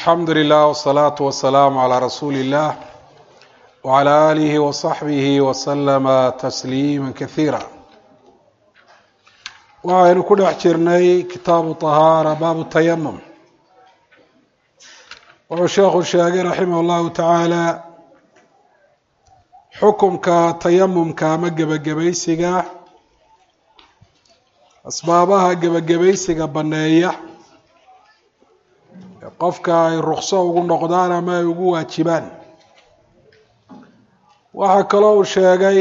alxamdu lilah wsalaatu wasalaamu calaa rasuuli illah wcalaa aalihi wasaxbihi wasalama tasliima kasiira waxaynu ku dhex jirnay kitaabu طahaara baabu tayamum wuxuu sheekhu sheegay raximah اllahu tacaala xukumka tayamumka ama gebagabaysiga asbaabaha gebagabaysiga baneeya qofka ay rukso ugu noqdaan ama ay ugu waajibaan waxaa kaloo uu sheegay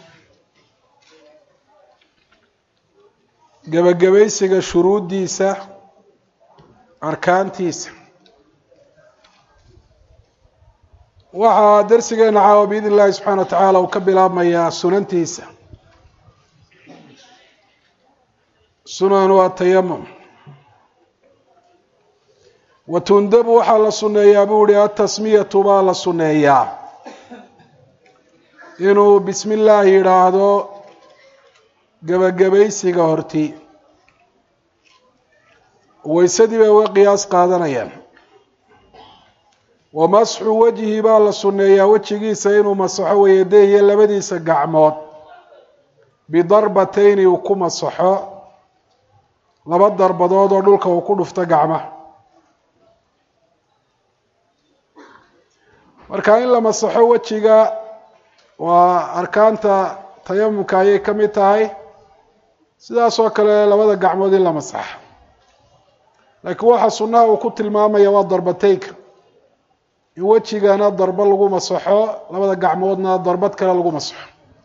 gebagabaysiga shuruuddiisa arkaantiisa waxaa darsigeena caawa biidn illahi subxaana wa tacaala uu ka bilaabmayaa sunantiisa sunan waa tayamum watundabu waxaa la sunneeyaa buu ihi atasmiyatu baa la sunneeyaa inuu bismi illaahi yidhaahdo gebagabaysiga horti waysadii bay uga qiyaas qaadanayaan wa masxu wejhi baa la sunneeyaa wejigiisa inuu masaxo wayadehiyo labadiisa gacmood bidarbatayni uu ku masaxo laba darbadood oo dhulka uu ku dhufto gacmaha marka in la masaxo wejiga waa arkaanta tayamumka ayay ka mid tahay sidaas oo kale labada gacmood in la masaxo laakiin waxa sunnaha uu ku tilmaamaya waa darbateynka in wejigana darbo lagu masaxo labada gacmoodna darbad kale lagu masaxo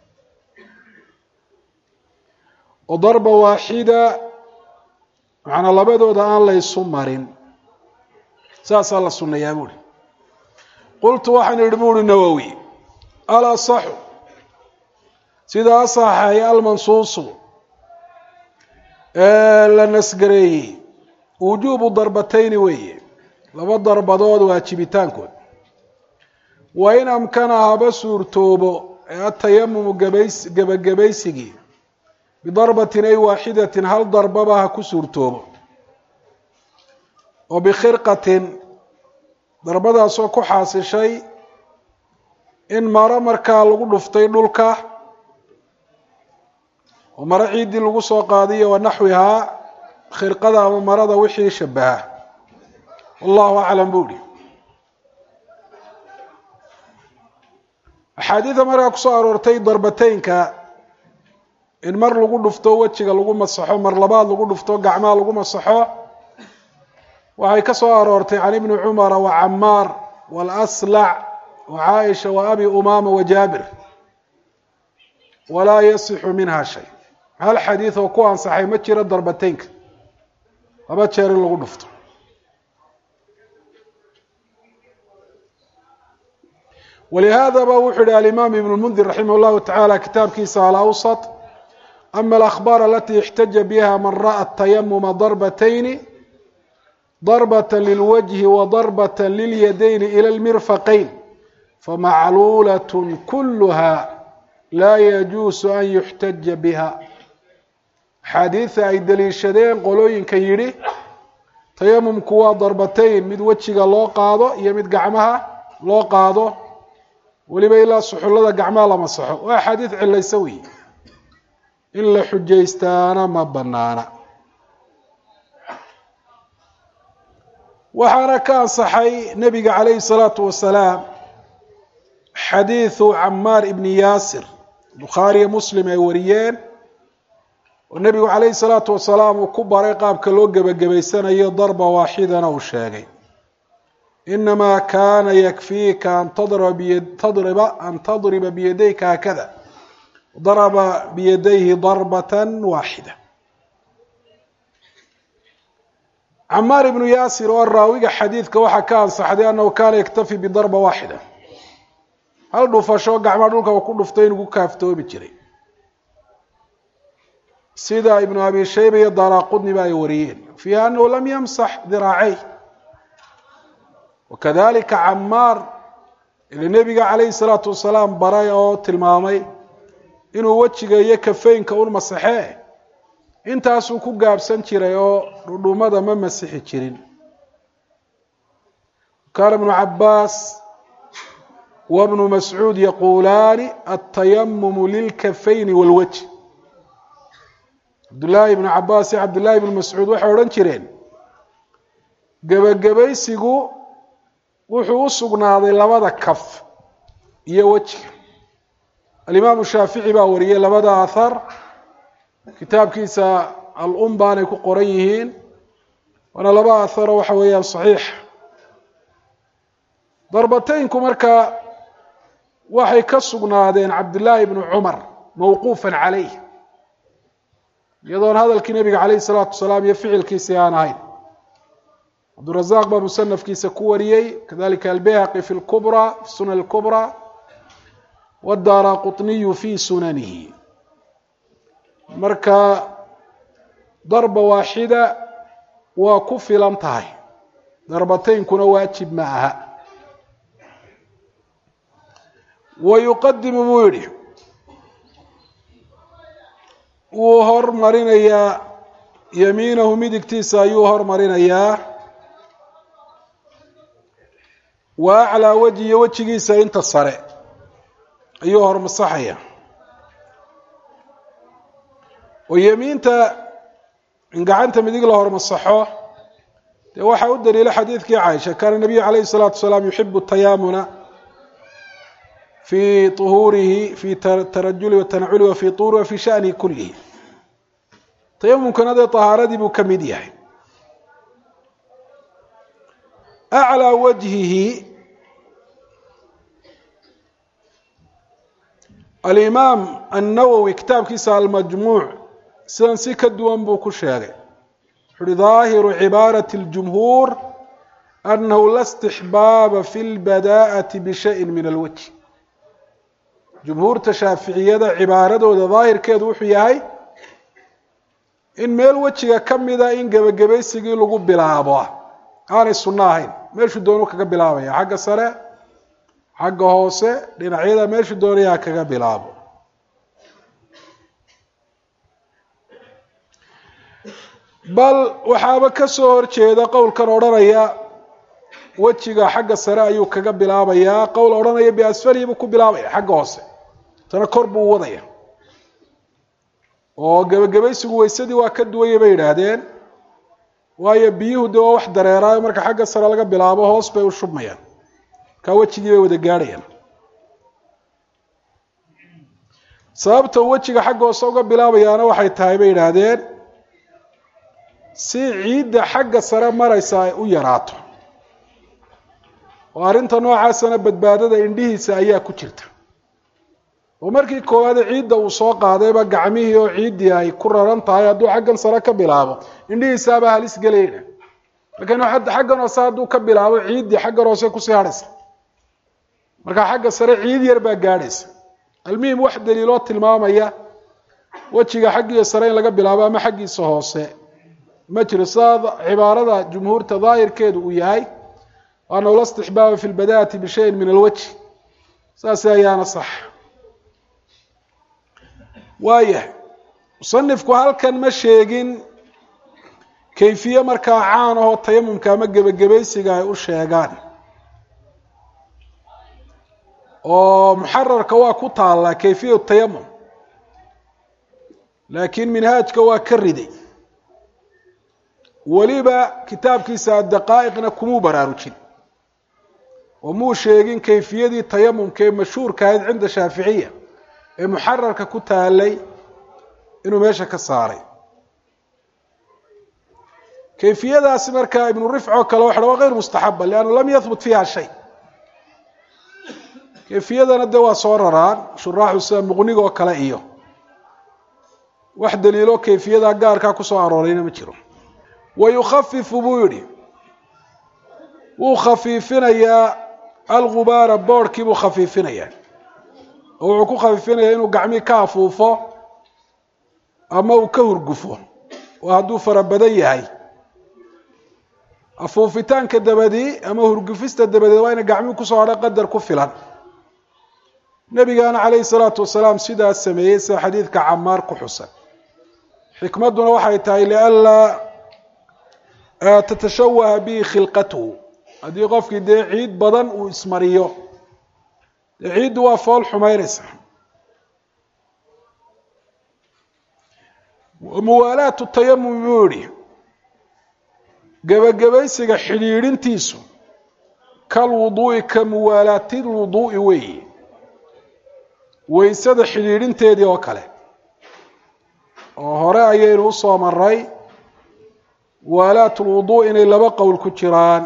oo darba waaxida macnaa labadooda aan la ysu marin saasaa la sunneeyaa buuhi qultu waxaan idhi bu uhi nawowi alasaxu sida asaxay almansuusu ee la nasgareeyey wujuubu darbatayni weeye laba darbadood waajibitaankood wa in amkana haba suurtoobo ee atayamumu gabays gebagabaysigii bidarbatin ay waaxidatin hal darbaba ha ku suurtoobo oo bikhirqatin darbadaasoo ku xaasishay in maro markaa lagu dhuftay dhulka oo maro ciiddii lagu soo qaadiyo wa naxwihaa khirqada ama marada wixii shabaha wallahu aclam bu uhi axaadiida markaa kusoo aroortay darbateynka in mar lagu dhufto wejiga lagu masaxo mar labaad lagu dhufto gacmaha lagu masaxo waxay ka soo aroortay can ibni cumara wa camaar walaslac wa caaisha wa abi umama wa jaabir walaa yasixu minha shay hal xadiid oo ku ansaxay ma jiro darbateynka laba jeer in lagu dhufto walihaadaba wuxuu yihi alimaam ibn lmundir raximah llahu tacaala kitaabkiisa alawsat ama alakhbaar alati ixtaja biha man ra'a tayamuma darbatayni darbata lilwajhi wa darbata lilyadayni ila lmirfaqayn famacluulat kuluha laa yajuusu an yuxtaja biha axaadiida ay daliishadeen qolooyinka yidhi tayamumku waa darbatayn mid wejiga loo qaado iyo mid gacmaha loo qaado weliba ilaa suxullada gacmaha la masaxo waa axaadiid cilaysa wey in la xujaystaana ma banaana waxaana ka ansaxay nebiga calayhi salaatu wasalaam xadiidu camaar ibni yaasir bukhaariyo muslim ay wariyeen oo nebigu calayhi salaatu wasalaam uu ku baray qaabka loo gebagabaysanayo darba waaxidana uu sheegay inamaa kaana yakfiika an tadriba an tadriba biyadayka haakada daraba biyadayhi darbatan waaxida camaar ibnu yaasir oo raawiga xadiidka waxaa ka ansaxday annahu kaana yaktafi bidarba waaxida hal dhufasho gacmaa dhulka ku dhuftay inuu ku kaaftoobi jiray sida ibnu abi shayba iyo daraqudniba ay wariyeen fiiha anahu lam yamsax diraacey wakadalika camaar ila nebiga calayhi salaatu wasalaam baray oo tilmaamay inuu wejiga iyo kafeynka un masaxee intaasuu ku gaabsan jiray oo dhudhumada ma masixi jirin kana bnu cabaas wabnu mascuud yaquulaani atayamumu lilkafayni walwajh cabdullaahi ibnu cabaas iyo cabdullaahi ibnu mascuud waxay odhan jireen gebagabaysigu wuxuu u sugnaaday labada kaf iyo wejiga alimaamu shaafici baa wariyey labada athar kitaabkiisa al-um baanay ku qoran yihiin waana laba atharo waxa weeyaan saxiix darbateynku marka waxay ka sugnaadeen cabdillaahi ibnu cumar mawquufan calayh iyadoon hadalkii nebiga calayhi salaatu wasalaam iyo ficilkiisii aan ahayn cabdurazaaq baa musanafkiisa ku wariyey kadalika albeyhaqi fi lkubra fi sunan lkubra wadaara quطniyu fi sunanihi marka darba waaxida waa ku filan tahay darbateynkuna waajib ma aha wa yuqadimu buu yidhi wuu hormarinayaa yamiinahu midigtiisa ayuu hormarinayaa wa aclaa wejhi iyo wejigiisa inta sare ayuu hormasaxaya oo yemiinta in gacanta midig la hormasaxo dee waxaa u daliila xadiidkii caaisha kaana nabiyu calayhi الsalaatu wasalaam yuxibu tayaamuna fi طuhuurihi fi tarajuli watanaculi wa fi tuuri wa fi shanihi kulihi tayamumkana dee طahaaradii buu ka mid yahay aclىa wajhihi alimaam annawowi kitaabkiisa almajmuuc sidan si ka duwan buu ku sheegay wuxu uhi daahiru cibaarati اljumhuur annahu la istixbaaba fi lbadaa'ati bishayin min alwajh jumhuurta shaaficiyada cibaaradooda daahirkeedu wuxuu yahay in meel wejiga ka mida in gebagabaysigii lagu bilaabo aanay sunno ahayn meeshuu doonu kaga bilaabaya xagga sare xagga hoose dhinacyada meeshuu doonayaa kaga bilaabo bal waxaaba ka soo horjeeda qowlkan odhanaya wejiga xagga sare ayuu kaga bilaabayaa qowl odhanaya biasfalihi buu ku bilaabaya xagga hoose tana kor buu wadaya oo gebagabaysigu weysadii waa ka duwaya bay yidhaahdeen waayo biyuhu dee waa wax dareeraayo marka xagga sare laga bilaabo hoos bay u shubmayaan markaa wejigii bay wada gaadhayaan sababta wejiga xagga hoose uga bilaabayaana waxay tahay bay yidhaahdeen si ciidda xagga sare maraysa ay u yaraato oo arrinta noocaasana badbaadada indhihiisa ayaa ku jirta oo markii koowaade ciidda uu soo qaadayba gacmihii oo ciiddii ay ku raran tahay hadduu xaggan sare ka bilaabo indhihiisaabaa halis gelayna laakiin xaggan hoose hadduu ka bilaabo ciiddii xaggan hoose kusii hadhaysa markaa xagga sare ciid yar baa gaadhaysa almuhim wax daliiloo tilmaamaya wejiga xaggiisa sare in laga bilaabo ama xaggiisa hoose ma jiro sidaa cibaarada jumhuurta daahirkeedu uu yahay annahu la istixbaaba fi lbadaati bishayin min alwajhi saas ayaana sax waayahay musanifku halkan ma sheegin kayfiye markaa caan ahoo tayamumka ama gebagabaysiga ay u sheegaan oo muxararka waa ku taallaa kayfiya tayamum laakiin minhaajka waa ka riday weliba kitaabkiisa adaqaa'iqna kumuu baraarujin oo muu sheegin kayfiyadii tayamumka ee mashhuurka ahayd cinda shaaficiya ee muxararka ku taalay inuu meesha ka saaray kayfiyadaasi markaa ibnu rifco kale waxa waa gayr mustaxaba liannu lam yahbut fiiha shay kayfiyadana dee waa soo raraan shuraaxu sida muqniga oo kale iyo wax daliilo kayfiyada gaarkaa kusoo aroorayna ma jiro wa yukhafifu buu yidhi wuu khafiifinayaa algubaara boorhkii buu khafiifinayaa oo wuxuu ku khafiifinayaa inuu gacmii ka afuufo ama uu ka hurgufo oo hadduu fara badan yahay afuufitaanka dabadii ama hurgufista dabadeed waa ina gacmii kusoo hadha qadar ku filan nebigaana calayhi salaatu wasalaam sidaas sameeyey sida xadiidka camaar ku xusan xikmadduna waxay tahay lianlaa tatashawaha bihi khilqatuhu haddii qofkii dee ciid badan uu ismariyo dee ciiddu waa fool xumaynaysa muwaalaatu tayamum buu yihi gebagabaysiga xidhiidhintiisu kal wuduu'i ka muwaalaati lwuduu'i weeyi weysada xidhiidhinteedii oo kale oo hore ayaynu usoo maray muwaalaat lwuduu inay laba qowl ku jiraan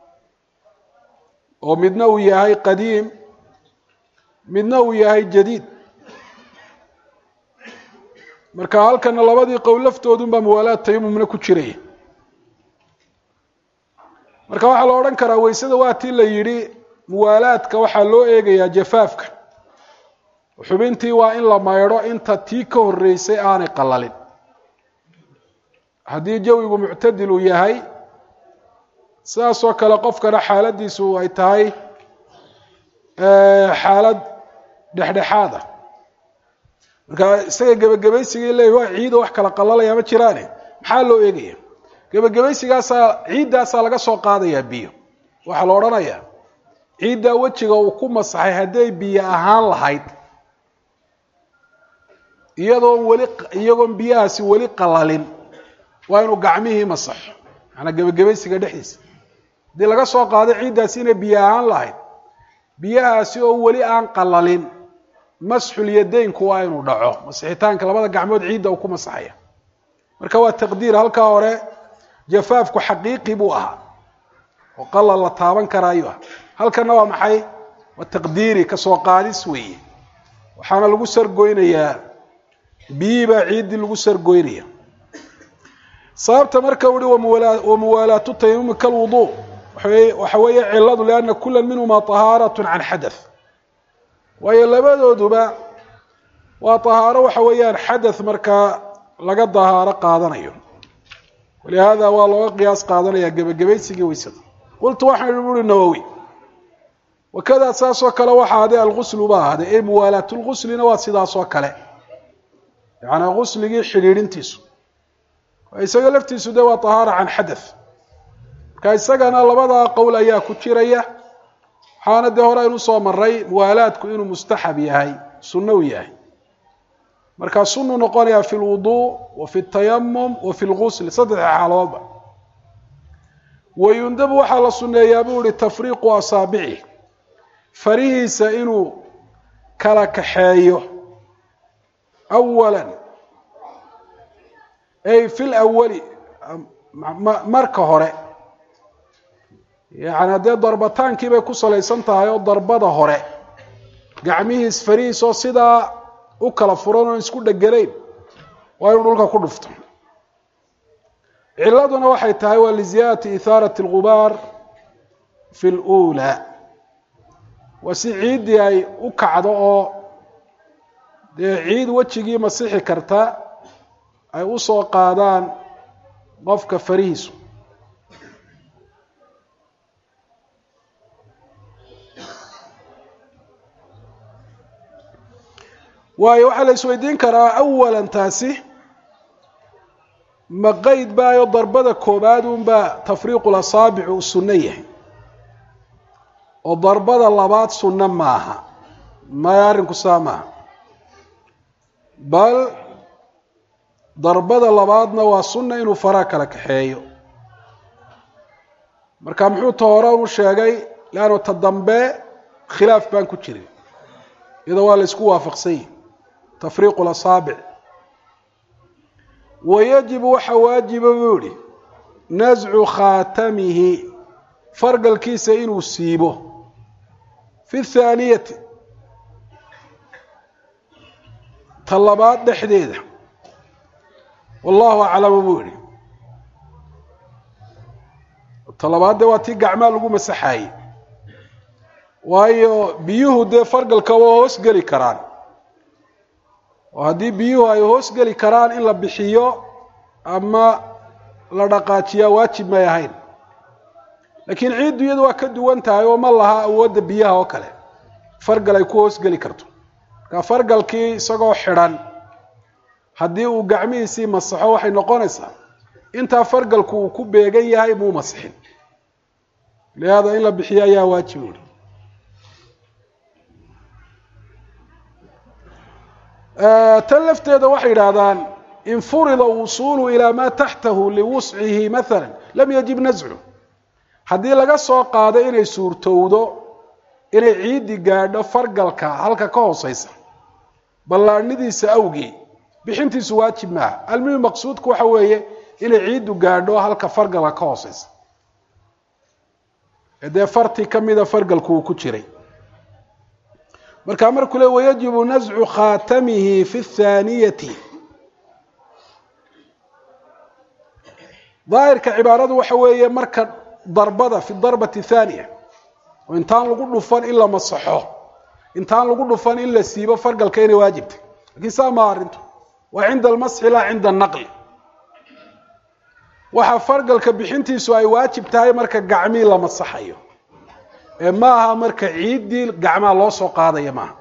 oo midna uu yahay qadiim midna uu yahay jadiid marka halkana labadii qowl laftoodunbaa muwaalaat tayamumna ku jiraya marka waxaa la odhan karaa weysada waa tii la yidhi muwaalaadka waxaa loo eegayaa jafaafka xubintii waa in la maydho inta tii ka horreysay aanay qalalin haddii jawigu muctadil uu yahay sidaasoo kale qofkana xaaladiisu ay tahay xaalad dhexdhexaad ah marka isaga gebagabaysigii leeyahy waa ciido wax kala qalalaya ma jiraane maxaa loo eegaya gebagabaysigaasaa ciiddaasaa laga soo qaadayaa biyo waxaa la odhanayaa ciiddaa wejiga uu ku masaxay hadday biyo ahaan lahayd iyadoon weli iyagoon biyahaasi weli qalalin waa inuu gacmihii masaxo macanaa gebagabaysiga dhexdiisa haddii laga soo qaado ciiddaasi inay biyo ahaan lahayd biyahaasi oo weli aan qalalin masxul yadeynku waa inuu dhaco masixitaanka labada gacmood ciidda uu ku masaxaya marka waa taqdiir halkaa hore jafaafku xaqiiqi buu ahaa oo qalal la taaban karaayu ah halkana waa maxay waa taqdiiri kasoo qaadis weeye waxaana lagu sargoynayaa biyihii baa ciiddii lagu sargoynaya sababta marka uhi wamuwaalaatu tayamumi kalwuduu waxa weeye ciladu liana kula minhuma طahaarat can xadaث waayo labadooduba waa طahaaro waxa weeyaan xadaث markaa laga dahaaro qaadanayo walihada waa looga qiyaas qaadanaya gebagabaysigii weysada qultu waxaan ui nawowi wakada saasoo kale waxa ade alguslu ba ahday e muwaalaat lguslina waa sidaasoo kale yaani gusligii xidhiidhintiisu isaga laftiisu de waa طahaara can xadaث marka isagana labadaa qowl ayaa ku jiraya waxaana dee hore aynu usoo maray muwaalaadku inuu mustaxab yahay sunno u yahay markaa sunu noqonaya fi lwudu wa fi tayamum wa fi lgusl saddexda xaaloodba wayundabu waxaa la suneeyaa buu ihi tafriiqu asaabici farihiisa inuu kala kaxeeyo awala ay fi lawali marka hore yani haddee darbataankii bay ku salaysan tahay oo darbada hore gacmihiis farihiis oo sidaa u kala furan oon isku dheganayn waa inuu dhulka ku dhufto ciladuna waxay tahay waa liziyaadati ihaarat اlgubaar fi اlأulى waa si ciiddii ay u kacdo oo dee ciid wejigii masixi karta ay usoo qaadaan qofka farihiisu waayo waxaa la isweydiin karaa awalan taasi ma qeyd baayo darbada koobaad unbaa tafriiqu lasaabic uu sunno yahay oo darbada labaad sunno maaha maya arrinku saa maaha bal darbada labaadna waa sunna inuu faraa kala kaxeeyo marka muxuu ta hore u sheegay leanno ta dambe khilaaf baan ku jirin iyadoo waa la isku waafaqsan yihi tafriiqu lasaabic wayajibu waxaa waajiba buu yihi nascu khaatamihi fargalkiisa inuu siibo fi thaaniyati ta labaad dhexdeeda wallahu aclamu buu yihi ta labaad dee waa tii gacmaa lagu masaxaayey waayo biyuhu dee fargalka waa hoos geli karaan oo haddii biyuhu ay hoos geli karaan in la bixiyo ama la dhaqaajiyaa waajib may ahayn laakiin ciiddu iyadu waa ka duwan tahay oo ma laha awoodda biyaha oo kale fargal ay ku hoos geli karto marka fargalkii isagoo xidhan haddii uu gacmihiisii masaxo waxay noqonaysaa intaa fargalku uu ku beegan yahay muu masixin lihaada in la bixiyo ayaa waajib uri tan lafteeda waxay yidhaahdaan in furida wusuulu ilaa maa taxtahu liwuscihi maala lam yajib nascu haddii laga soo qaado inay suurtowdo inay ciiddi gaadho fargalka halka ka hooseysa ballaadhnidiisa awgii bixintiisu waajib maaha almuhim maqsuudku waxa weeye inay ciiddu gaadho halka fargalka ka hooseysa ee dee farti ka mida fargalku uu ku jiray markaa markuu le wayajibu nascu khaatamihi fi thaaniyati daahirka cibaaradu waxa weeye marka darbada fi darbati thaaniya oo intaan lagu dhufan in la masaxo intaan lagu dhufan in la siibo fargalka inay waajibtay lakiin saa maa arrintu waa cinda almasxi laa cinda anaqli waxa fargalka bixintiisu ay waajib tahay marka gacmii la masaxayo ee ma aha marka ciiddii gacmaha loo soo qaadaya maaha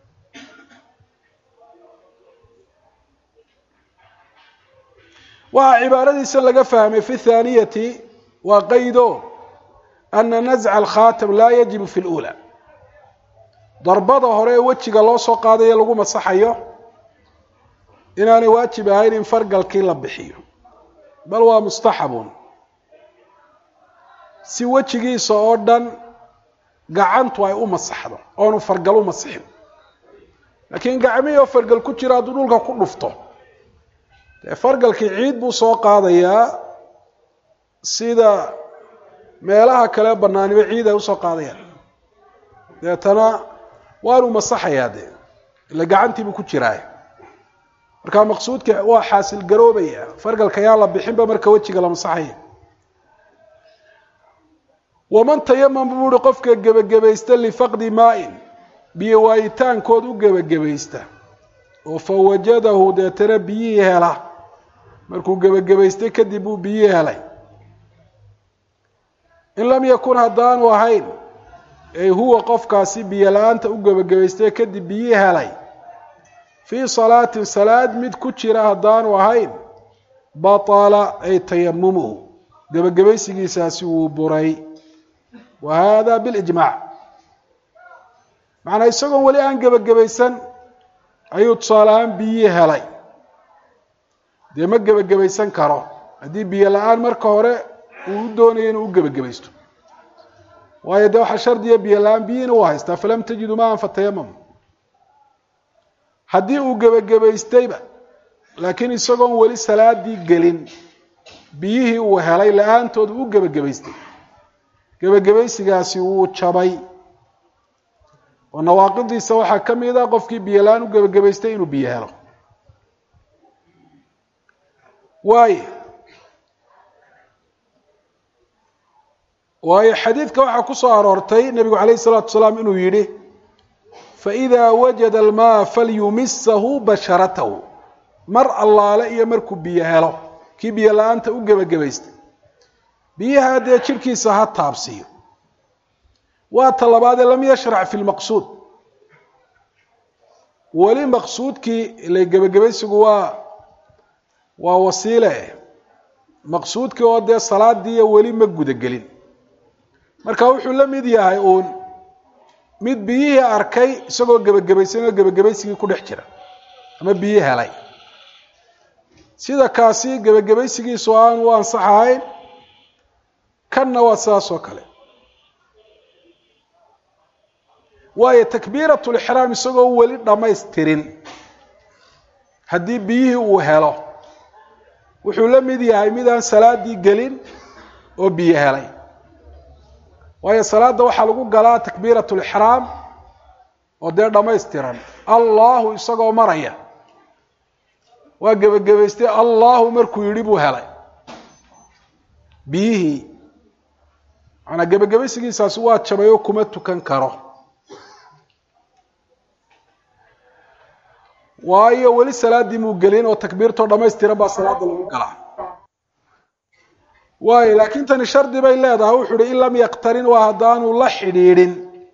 waxaa cibaaradiisa laga fahmay fi thaaniyati waa qaydo ana nasca alkhaatam laa yajibu fi lula darbada hore ee wejiga loo soo qaadayo lagu masaxayo inaanay waajib ahayn in fargalkii la bixiyo bal waa mustaxabun si wejigiisa oo dhan gacantu ay u masaxdo oonu fargal u masixin laakiin gacmihii oo fargal ku jira hadduu dhulka ku dhufto dee fargalkii ciid buu soo qaadayaa sida meelaha kale banaaniba ciid ay usoo qaadayaan deetana waanu masaxayaa dee ila gacantiibuu ku jiraa markaa maqsuudka waa xaasil garoobaya fargalka yaan la bixinba marka wejiga la masaxaya waman tayamam buu uhi qofka gebagabaysta lifaqdi maa-in biyo waayitaankood u gebagabaysta oo fa wajadahu deetana biyihii hela markuu gebagabaystay kadib buu biyihii helay in lam yakun haddaanu ahayn ay huwa qofkaasi biyo la-aanta u gebagabaystay kadib biyihii helay fii salaatin salaad mid ku jira haddaanu ahayn batala ay tayamumuhu gebagabaysigiisaasi wuu buray wa hada bilijmaac macnaa isagoon weli aan gebagabaysan ayuu tusaale ahaan biyihii helay dee ma gebagabaysan karo haddii biyo la-aan marka hore uu u doonaya inuu u gebagabaysto waayo dee waxaa shardiya biyo la-aan biyihiina u haystaa falam tajidu maan fatayamam haddii uu gebagabaystayba laakiin isagoon weli salaadii gelin biyihii uu helay la-aantood u gebagabaystay gebagabaysigaasi wuu jabay oo nawaaqidiisa waxaa ka mid a qofkii biyo la-aan u gebagabaystay inuu biyo helo waayo waayo xadiidka waxaa ku soo aroortay nebigu calayhi salaatu wasalaam inuu yidhi faإida wajada almaa falyumisahu basharatahu mar allaale iyo markuu biyo helo kii biyo la-aanta u gebagabaystay biyaha dee jirhkiisa ha taabsiiyo waa ta labaadee lam yashrac fi lmaqsuud weli maqsuudkii ile gebagabaysigu waa waa wasiile maqsuudkii oo dee salaadiiyo weli ma gudagelin marka wuxuu la mid yahay uun mid biyihii arkay isagoo gebagabaysan oo gebagabaysigii ku dhex jira ama biyi helay sida kaasi gebagabaysigiisu aan u ansaxahayn kanna waa sidaas oo kale waayo takbiirat lixraam isagoo weli dhammaystirin haddii biyihii uu helo wuxuu la mid yahay mid aan salaadii gelin oo biyo helay waayo salaada waxaa lagu galaa takbiirat lixraam oo dee dhammaystiran allahu isagoo maraya waa gebagabaystay allahu markuu yidhi buu helay biyihii maanaa gebagabaysigiisaasi waa jabay oo kuma tukan karo waayo weli salaadii muu gelin oo takbiirtoo dhammaystiran baa salaada lagu galaa waayo laakiin tani shardi bay leedahay wuxu uhi in lam yaktarin waa haddaanu la xidhiidhin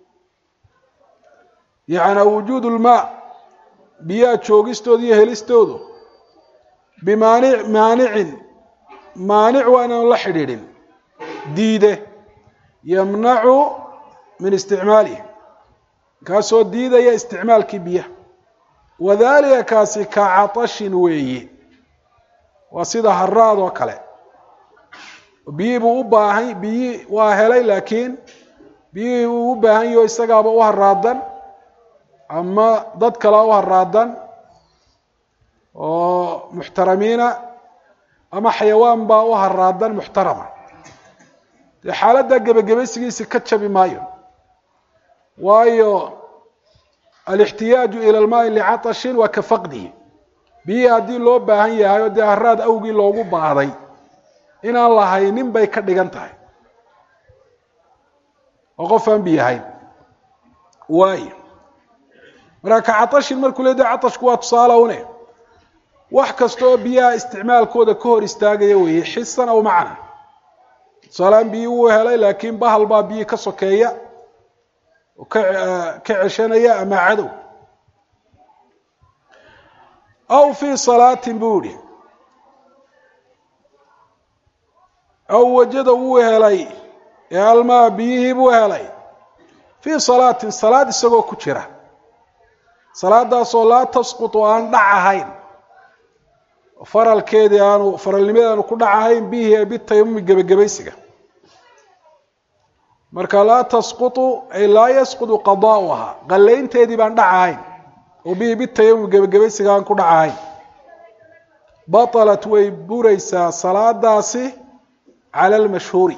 yacnaa wujuud lmaa biyaha joogistooda iyo helistoodu bimaanic maanicin maanic waa inaanu la xidhiidhin diide yamnacu min isticmaalihi kaasoo diidaya isticmaalkii biyaha wadalika kaasi ka catashin weeye waa sida haraad oo kale biyihii buu u baahan biyihii waa helay laakiin biyihii uu u baahan yaho isagaaba u haraadan ama dad kalea u haraadan oo muxtaramiina ama xayawaan baa u haraadan muxtarama dee xaaladda gebagabaysigiisi ka jabi maayo waayo alixtiyaaju ila lmaai licatashin waa ka faqdihi biyihii haddii loo baahan yahay oo dee haraad awgii loogu baahday inaan lahaynin bay ka dhigan tahay oo qof aan biyahayn waayo markaa ka catashin markuu le de catashku waa tusaale une wax kasta oo biyaha isticmaalkooda ka hor istaagaya weeye xisan aw macna tusaaleaan biyi wuu helay laakiin bahal baa biyi ka sokeeya oo ka ka ceshanaya ama cadow aw fii salaatin buu yihi aw wajada wuu helay ee almaa biyihii buu helay fii salaatin salaad isagoo ku jira salaadaasoo laa tasqutu aan dhac ahayn faralkeedii aanu faralnimadii aanu ku dhac ahayn bihi ee bitayamumi gebagabaysiga marka laa tasqutu ay laa yasqutu qadaa'uhaa qallaynteedii baan dhac ahayn oo bihi bitayamumi gebagabaysiga aan ku dhac ahayn batalat way buraysaa salaadaasi cala almashhuuri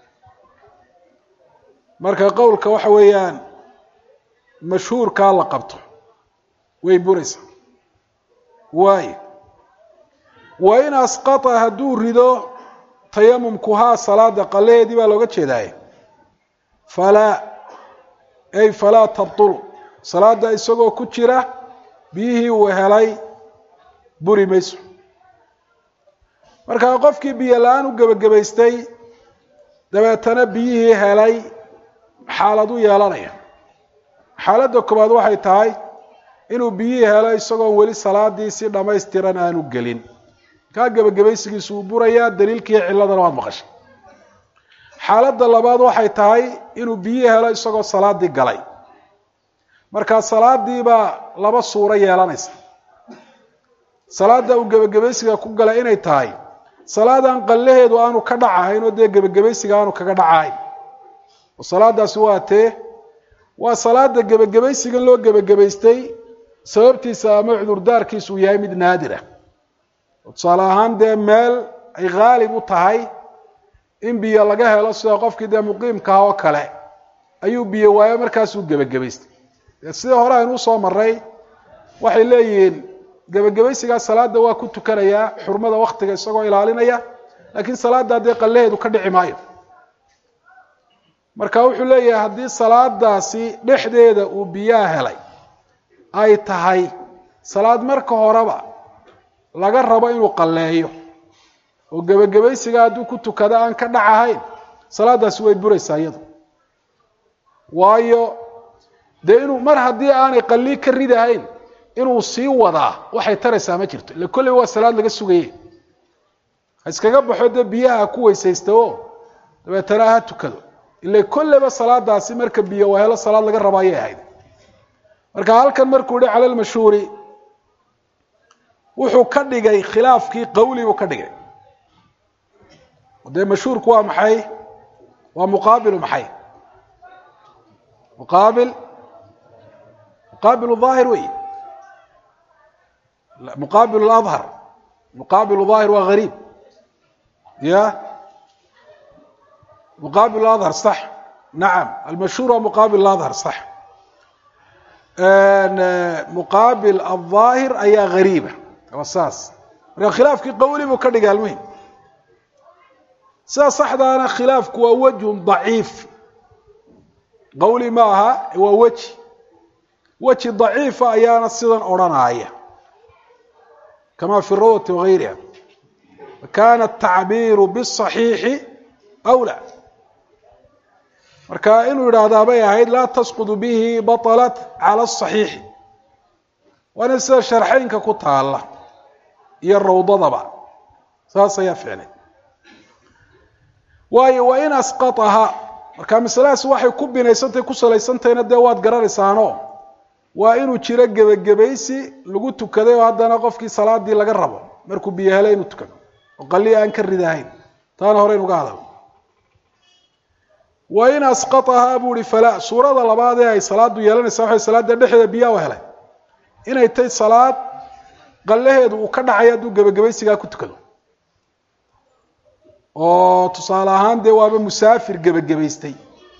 marka qowlka waxa weeyaan mashhuurkaa la qabto way buraysaa waayo wa in asqata hadduu rido tayamumkuhaa salaada qalaheedii baa looga jeedaaye falaa ay falaa tabtulu salaada isagoo ku jira biyihii uu helay buri mayso markaa qofkii biyo la-aan u gebagabaystay dabeetana biyihii helay xaalad u yeelanaya xaaladda koobaad waxay tahay inuu biyihii helo isagoon weli salaadii si dhammaystiran aanu gelin kaa gebagabaysigiisu uu burayaa daliilkiiyo cilladana waad maqashay xaaladda labaad waxay tahay inuu biyihii helo isagoo salaadii galay markaa salaadiibaa laba suuro yeelanaysa salaada uu gebagabaysiga ku galay inay tahay salaadan qallaheedu aanu ka dhacahayn oo dee gebagabaysiga aanu kaga dhacahayn oo salaadaasi waa tee waa salaada gebagabaysigan loo gebagabaystay sababtiisa ama cudurdaarkiisu uu yahay mid naadir ah oo tusaale ahaan dee meel ay khaalib u tahay in biyo laga helo sida qofkii dee muqiimkaha oo kale ayuu biyo waayo markaasuu gebagabaystay dee sidii hore aynu usoo maray waxay leeyihiin gebagabaysigaa salaada waa ku tukanayaa xurmada waktiga isagoo ilaalinaya laakiin salaada dee qallaheedu ka dhici maayo marka wuxuu leeyahay haddii salaadaasi dhexdeeda uu biyaha helay ay tahay salaad marka horeba laga rabo inuu qalleeyo oo gebagabaysiga hadduu ku tukado aan ka dhac ahayn salaadaasi way buraysaa iyadu waayo dee inuu mar haddii aanay qallii ka ridahayn inuu sii wadaa waxay taraysaa ma jirto ille kolley waa salaad laga sugaye ha iskaga baxo dee biyaha ku weysaysta o dabeetana ha tukado ile kolleyba salaadaasi marka biyo waa helo salaad laga raba ayay ahayd marka halkan markuu yihi cala lmashhuuri wuxuu ka dhigay khilaafkii qawli buu ka dhigay dee mashhuurku waa maxay waa muqaabilu maxay muqaabil muqaabilu daahir wey muqaabil adhar muqaabil daahir waa gariib ya muqaabil adhar sax nacam almashhuur waa muqaabil adhar sax muqaabil aldaahir ayaa gariiba waa saas marka khilaafkii qawli buu ka dhigay almuhim sida saxdaana khilaafku waa wejhun daciif qawli ma aha waa weji weji daciifa ayaana sidan odrhanaya kama fi rawati wagayriha kana atacbiiru bالصaxiixi أwlى marka inuu yidhaahdaa bay ahayd laa tasqudu bihi baطlat calى الصaxiixi waana sida sharxeynka ku taala iyo rawdadaba saas ayaa ficlay waayo wain asqaطaha marka masaladaas waxay ku binaysantahay ku salaysantahayna dee waad garanaysaano waa inuu jiro gebagabaysi lagu tukaday oo haddana qofkii salaadii laga rabo markuu biyo helay inuu tukado oo qalii aan ka ridahayn taana hore inuga hadal wa in asqatahaa buu ihi falaa suurada labaad ee ay salaadu yeelanaysaa waxay salaada dhexdeeda biyaa u helay inay tay salaad qallaheedu uu ka dhacay hadduu gebagabaysigaa ku tukado oo tusaale ahaan dee waaba musaafir gebagabaystay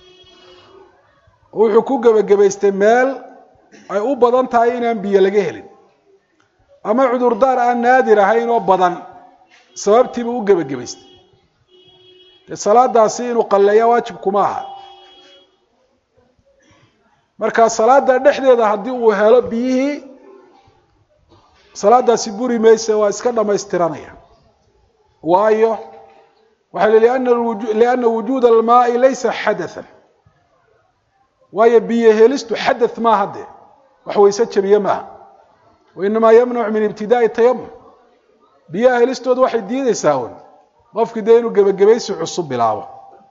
wuxuu ku gebagabaystay meel ay u badan tahay inaan biyo laga helin ama cudurdaar aan naadir ahayn oo badan sababtiibuu u gebagabaystay dee salaadaasi inuu qalleeya waajib kuma aha marka salaada dhexdeeda haddii uu helo biyihii salaadaasi buri mayse waa iska dhamaystiranaya waayo waxaa li liana wujuuda almaai laysa xadathan waayo biyo helistu xadath maaha dee wax wayse jabiye maaha wainamaa yamnacu min ibtidaai tayamum biyaha helistooda waxay diideysaa un qofkii dee inuu gebagabaysi cusub bilaabo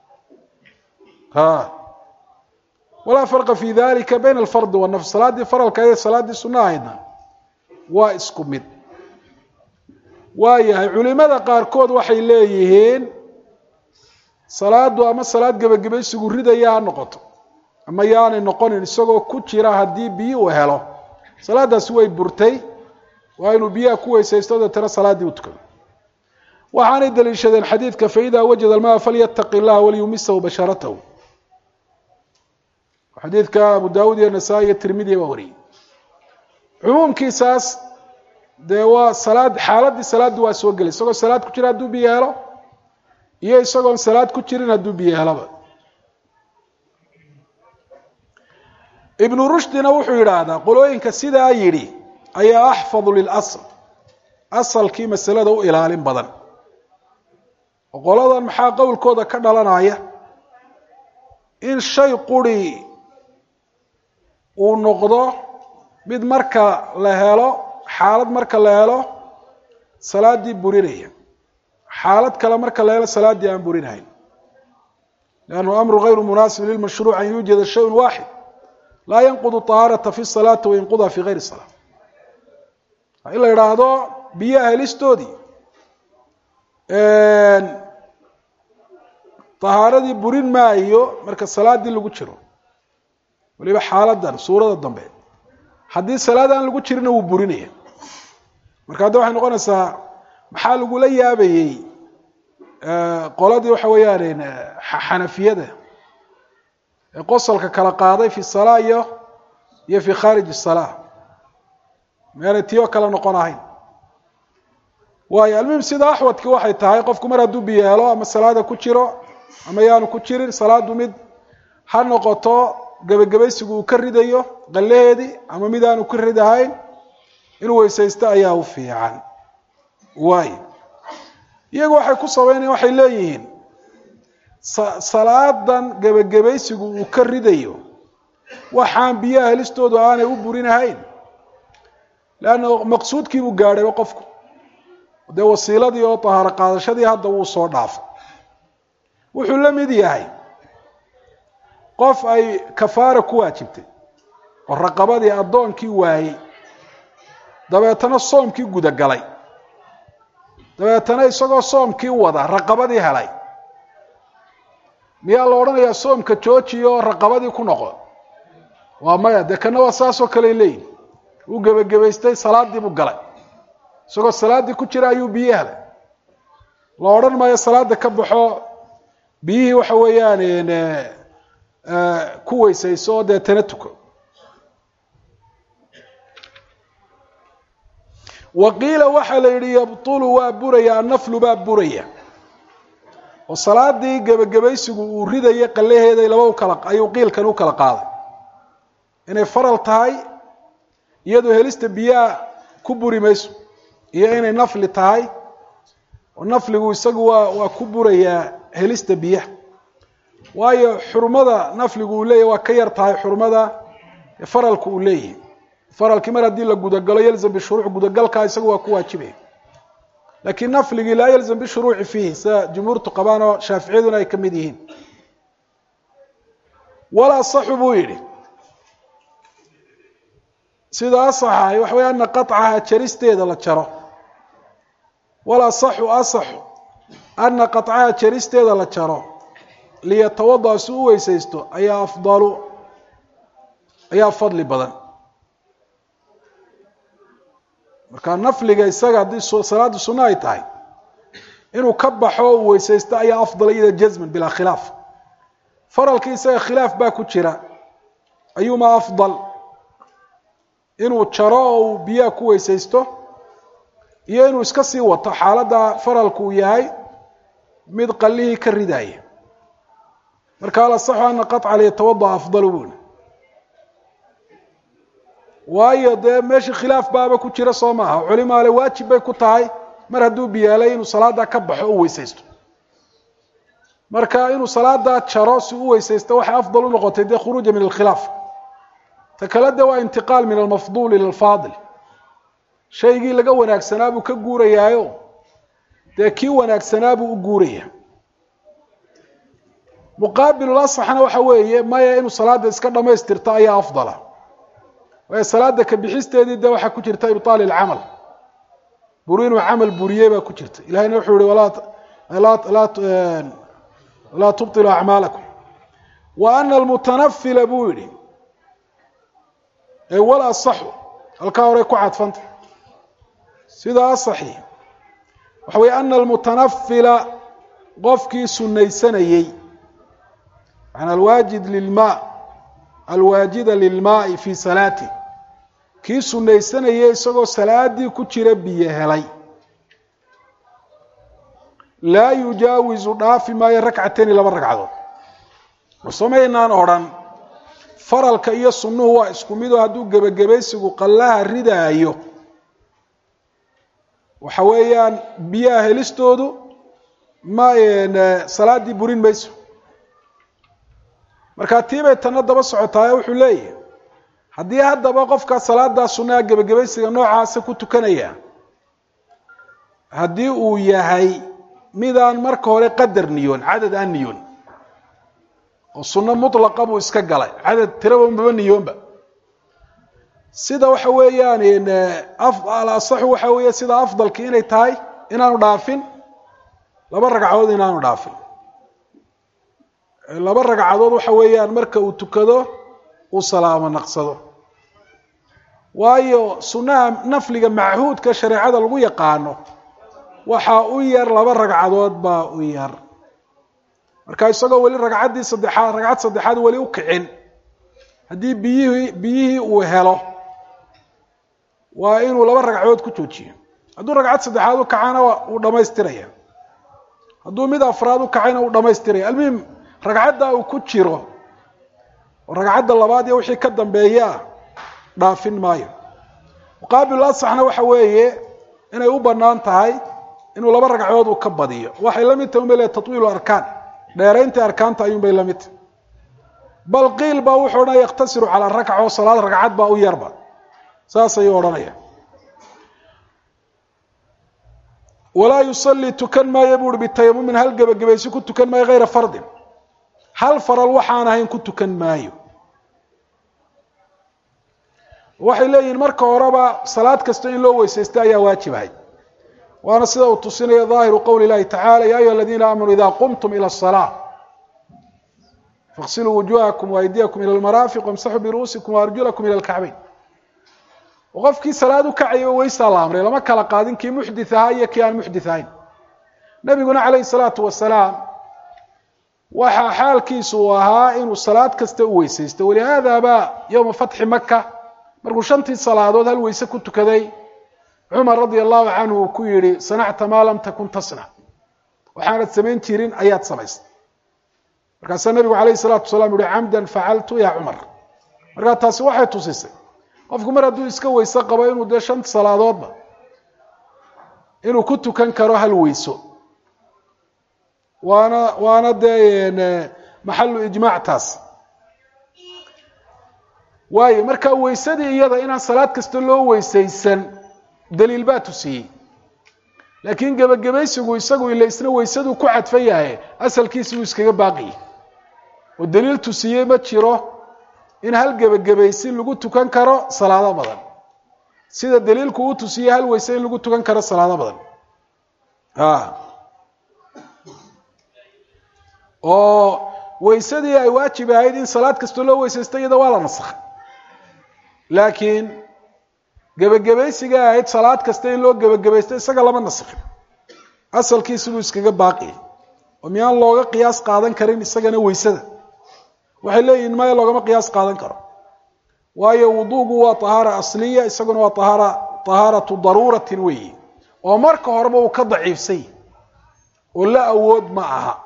ha walaa farqa fi dalika bayna alfardi wanafs salaaddii faralka iyo salaaddii sunna ahaydna waa isku mid waa yahay culimada qaarkood waxay leeyihiin salaadu ama salaad gebagabaysigu ridaya ha noqoto ama yaanay noqonin isagoo ku jira haddii biyi uu helo salaadaasi way burtay waa inuu biyaha ku weysaysto deetana salaaddii u tukado waxaanay daliishadeen xadiidka faida wajada almaa falyataqi llaha waliyumisahu basharatahu xadiidka abu daawud iyo nasaa-i iyo tirmidiya baa wariyey cumuumkiisaas dee waa salaad xaaladdii salaaddu waa soo gelay isagoo salaad ku jira hadduu biyo helo iyo isagoon salaad ku jirin hadduu biyo helaba ibnu rushdina wuxuu yidhaahdaa qolooyinka sidaa yidhi ayaa axfadu lilasl asalkii masalada u ilaalin badan oo qoladan maxaa qowlkooda ka dhalanaya in shay quri uu noqdo mid marka la helo xaalad marka la helo salaaddii burinaya xaalad kale marka la helo salaaddii aan burinahayn liannahu amru gayru munaasib lilmashruuc an yuujada shayun waaxid laa yanqudu طahaarata fi salaati wayanquduha fi gayri salaa in la idhaahdo biyaha helistoodii طahaaradii burin maayo marka salaaddii lagu jiro waliba xaaladan suurada dambe haddii salaad aan lagu jirina wuu burinaya marka hadda waxay noqonaysaa maxaa lagula yaabayey qoladii waxa weeyaan xanafiyada ee qosolka kala qaaday fi salaa iyo iyo fi khaarij الsalaa meanay tiyo kale noqon ahayn waayo almuhim sida axwadki waxay tahay qofku mar hadduu biyo helo ama salaada ku jiro ama yaanu ku jirin salaadu mid ha noqoto gebagabaysigu uu ka ridayo qallaheedii ama mid aanu ka ridahayn inuu weysaysto ayaa u fiican waayo iyagu waxay ku sabaynayan waxay leeyihiin salaadan gebagabaysigu uu ka ridayo waxaan biyaha helistoodu aanay u burinahayn leanna maqsuudkiibuu gaadhayba qofku dee wasiiladii oo tahaaro qaadashadii hadda wuu soo dhaafay wuxuu la mid yahay qof ay kafaara ku waajibtay oo raqabadii addoonkii waayey dabeetana soomkii gudagalay dabeetana isagoo soomkii wada raqabadii helay miyaa la odhanayaa soomka jooji oo raqabadii ku noqo waa maya dee kana waa saasoo kale leeyihin uu gebagabaystay salaadii buu galay isagoo salaaddii ku jira ayuu biyo helay la odhan maayo salaada ka baxo biyihii waxa weeyaan ku weysayso oo deetana tuko wa qiila waxaa la yidhi yabtulu waa buraya annaflu baa buraya oo salaadii gebagabaysigu uu ridayay qallaheeday laba ukala ayuu qiilkan u kala qaaday inay faral tahay iyadoo helista biyaha ku buri mayso iyo inay nafli tahay oo nafligu isagu waa waa ku burayaa helista biyaha waayo xurmada nafligu uu leeyahy waa ka yar tahay xurmada faralku uu leeyahay faralkii mar haddii la gudagalo yalzam bishuruuc gudagalkaa isagu waa ku waajibaya laakiin nafligii laa yalzam bishuruuci fiihi sida jumhuurtu qabaan oo shaaficiyaduna ay ka mid yihiin walaa saxu buu yidhi sida asaxahay waxa wey ana qaطcaha jaristeeda la jaro walaa saxu asaxu ana qaطcaha jaristeeda la jaro liyatawada si u weysaysto ayaa afdalu ayaa fadli badan marka nafliga isaga haddii salaada sunno ay tahay inuu ka baxo o u weysaysto ayaa afdal iyada jazman bilaa khilaaf faralkii isaga khilaaf baa ku jira ayuuma afdal inuu jaro oo uu biyaha ku weysaysto iyo inuu iska sii wato xaaladda faralku uu yahay mid qallihii ka ridaya marka alasaxu ana qaطca liyatawada afdalu buli waayo dee meesha khilaaf baaba ku jira soo maaha culimaale waajib bay ku tahay mar hadduu biyaalay inuu salaadaa ka baxo u weysaysto marka inuu salaadaa jaro si u weysaysto waxay afdal u noqotay dee khuruuja min alkhilaaf ta kale de waa intiqaal min almafduul ila alfaadil shaygii laga wanaagsanaa buu ka guurayaayo dee kii wanaagsanaa buu u guuraya muqaabilul asaxna waxa weeye maya inuu salaada iska dhamaystirto ayaa afdala waayo salaada ka bixisteedii de waxaa ku jirta ibطaal اlcamal buri inuu camal buriyey baa ku jirta ilahayna wuxuu yihi laa tubطiluu acmaalakum wa ana almutanafila buu yihi wal asaxu halkaa horey ku cadfanta sida asaxi waxa weye ana almutanafila qofkii sunaysanayey an alwaajid lilma alwaajida lilmaai fi salaati kii sunaysanayay isagoo salaadii ku jira biyo helay laa yujaawizu dhaafi maayo rakcatayni laba ragcadood wasamaynaan odrhan faralka iyo sunnuhu waa isku midoo hadduu gebagabaysigu qallaha ridaayo waxa weeyaan biyaha helistoodu ma salaaddii burin mayso markaa tiibay tanna daba socotaayo wuxuu leeyahay haddii haddaba qofkaa salaadaa sunnaha gebagabaysiga noocaasa ku tukanaya haddii uu yahay midaan marka hore qadar niyoon cadad aan niyoon oo sunno mutlaqa buu iska galay cadad tiraba maba niyoonba sida waxa weeyaan alasaxu waxa weeye sida afdalki inay tahay inaanu dhaafin laba ragcadood inaanu dhaafin laba ragcadood waxa weeyaan marka uu tukado uu salaamo naqsado waayo sunnaha nafliga machuudka shareecada lagu yaqaano waxaa u yar laba ragcadood baa u yar marka isagoo weli ragcaddii saddexaad ragcad saddexaad weli u kicin haddii biyihii biyihii uu helo waa inuu laba ragcadood ku joojiyo hadduu ragcad saddexaad u kacana uu dhamaystiraya hadduu mid afraad u kacayna uu dhamaystiraya almuhim ragcadda uu ku jiro oo ragcadda labaad iyo wixii ka dambeeyaa dhaafin maayo muqaabil asaxna waxa weeye inay u bannaan tahay inuu laba ragcadood uu ka badiyo waxay la mid tahay umale tatwiilu arkaan dheeraynta arkaanta ayuun bay la mid tahay bal qiil baa wuxuu odhanaya yakhtasiru calaa rakca oo salaad ragcad baa u yarba saas ayuu odhanaya walaa yusalii tukan maayo buu uhi bitayamumin hal gebagabaysi ku tukan maayo hayra fardin hal faral waxaan ahayn ku tukan maayo waxay leeyihiin marka horeba salaad kasta in loo weysaysta ayaa waajib ahayd waana sida uu tusinayo ظaahiru qowli اlahi tacala ya ayuha aladiina aamanuu ida qumtum ilى الصلاة faغsiluu wujuhakum وaydiyakum ilى اlmaraafiq wamsaxuu biru'uusikum وarjulakum ilى اlkacbayn qofkii salaad u kacaya weysaa la amray lama kala qaadin kii muxdith ahaa iyo kii aan muxdith ahayn nabiguna calayh الsalaatu wasalaam waxaa xaalkiisu uu ahaa inuu salaad kasta u weysaysto walihaada ba yowma fatxi maka markuu shantii salaadood hal weyse ku tukaday cumar radia allahu canhu uu ku yihi sanacta maa lam takun tasnac waxaanad samayn jirin ayaad samaystay markaasaa nabigu calayh salaatu wasalaam yuhi camdan facaltu ya cumar markaa taasi waxay tusisay qofku mar hadduu iska weyse qabo inuu dee shan salaadoodba inuu ku tukan karo hal weyso waana waana dee maxalu ijmaac taas waayo marka weysadii iyada inaan salaad kasta loo weysaysan daliil baa tusiyey laakiin gebagabaysigu isagu ila isna weysaduu ku cadfan yahay asalkiisi uu iskaga baaqiyey oo daliil tusiyey ma jiro in hal gebagabaysi lagu tukan karo salaado badan sida daliilku uu tusiyey hal weyse in lagu tukan karo salaado badan oo weysadii ay waajib ahayd in salaad kastoo loo weysaysto iyada waa la nasakhay laakiin gebagabaysiga ahayd salaad kasta in loo gebagabaysto isaga lama nasakhin asalkiisi buu iskaga baaqiyay oo miyaan looga qiyaas qaadan karin isagana weysada waxay leeyihin maya loogama qiyaas qaadan karo waayo wuduugu waa tahaara asliya isaguna waa tahaara tahaaratu daruuratin weeyi oo marka horeba uu ka daciifsay oo la awood ma aha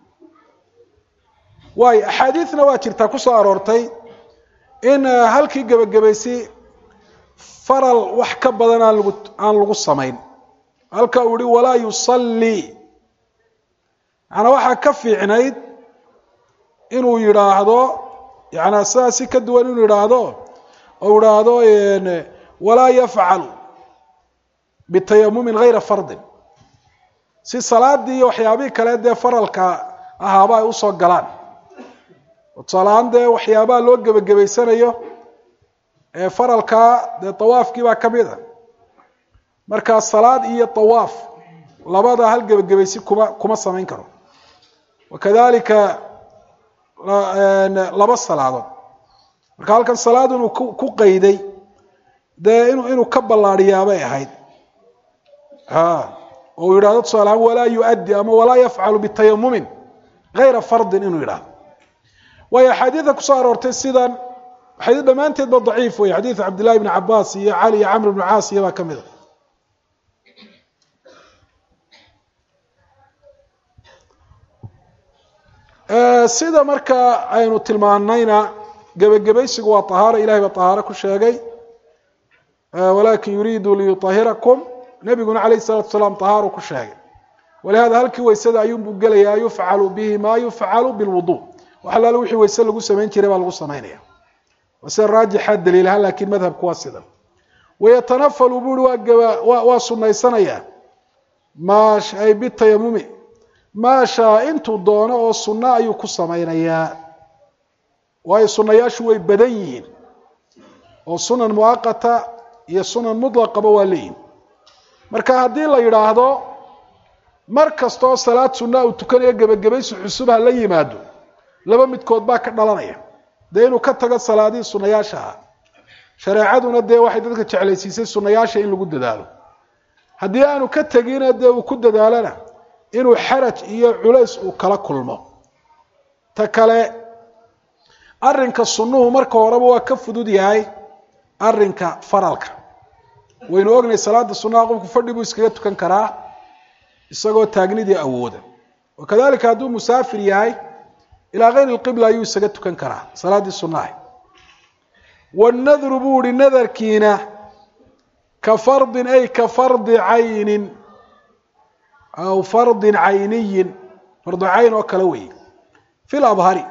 waayo axaadiidna waa jirtaa ku soo aroortay in halkii gebagabaysi faral wax ka badan aan lagu aan lagu samayn halka uu yihi walaa yusallii macanaa waxaa ka fiicnayd inuu yidhaahdo yaana sidaa si ka duwan inuu yidhaahdo ou idhaahdo walaa yafcal bitayamumin hayra fardin si salaadii iyo waxyaabihii kale dee faralka ahaaba ay usoo galaan tusaalahaan dee waxyaabaha loo gebagabaysanayo ee faralkaa dee tawaafkii baa ka mid a markaa salaad iyo tawaaf labada hal gebagabaysi kuma kuma samayn karo wakadalika laba salaadood marka halkan salaad inuu ku ku qayday dee inu inuu ka ballaadhiyaabay ahayd oo uu yidhahdo tusaalahaan walaa yuaddi ama walaa yafcalu bitayamumin hayra fardin inuu yidhahdo waayo axaadiida kusoo aroortay sidan xadiid dhammaanteed ba daciif wey xadiid cabdillahi bni cabaas iyo cali iyo camr bnu caas iyo baa ka mid a sida marka aynu tilmaanayna gebagabaysigu waa طahaaro ilahay baa طahaaro ku sheegay walakin yuriidu liyuطahirakum nebiguna alayh الsalatu salaam طahaaru ku sheegay walihada halkii weysada ayuunbuu gelaya yufcalu bihi ma yufcalu biاlwudu wax alaale wixii weyse lagu samayn jiray baa lagu samaynaya waa sida raajixa daliilahaan lakin madhabku waa sidan wayatanafalu buri waa gaba wa waa sunaysanaya ma ay bitayamumi maashaa intuu doono oo sunno ayuu ku samaynayaa waayo sunayaashu way badan yihiin oo sunan muaqata iyo sunan mutlaqaba waa leeyihin marka haddii la yidhaahdo mar kastaoo salaad sunna uu tukanayo gebagabaysi cusub ha la yimaado laba midkood baa ka dhalanaya dee inuu ka tago salaadihii sunayaasha ah shareecaduna dee waxay dadka jeclaysiisay sunayaasha in lagu dadaalo haddii aanu ka tegina dee uu ku dadaalona inuu xaraj iyo culays uu kala kulmo ta kale arrinka sunnuhu marka horeba waa ka fudud yahay arrinka faralka waynu ognahay salaada sunnaha qofku fadhi buu iskaga tukan karaa isagoo taagnidii awooda wakadalika hadduu musaafir yahay ilaa kayri lqibla ayuu isaga tukan karaa salaaddii sunnaha wanadru buu ihi nadarkiina ka fardin ay ka fardi caynin aw fardin cayniyin fardu cayn oo kale weeye fi labhari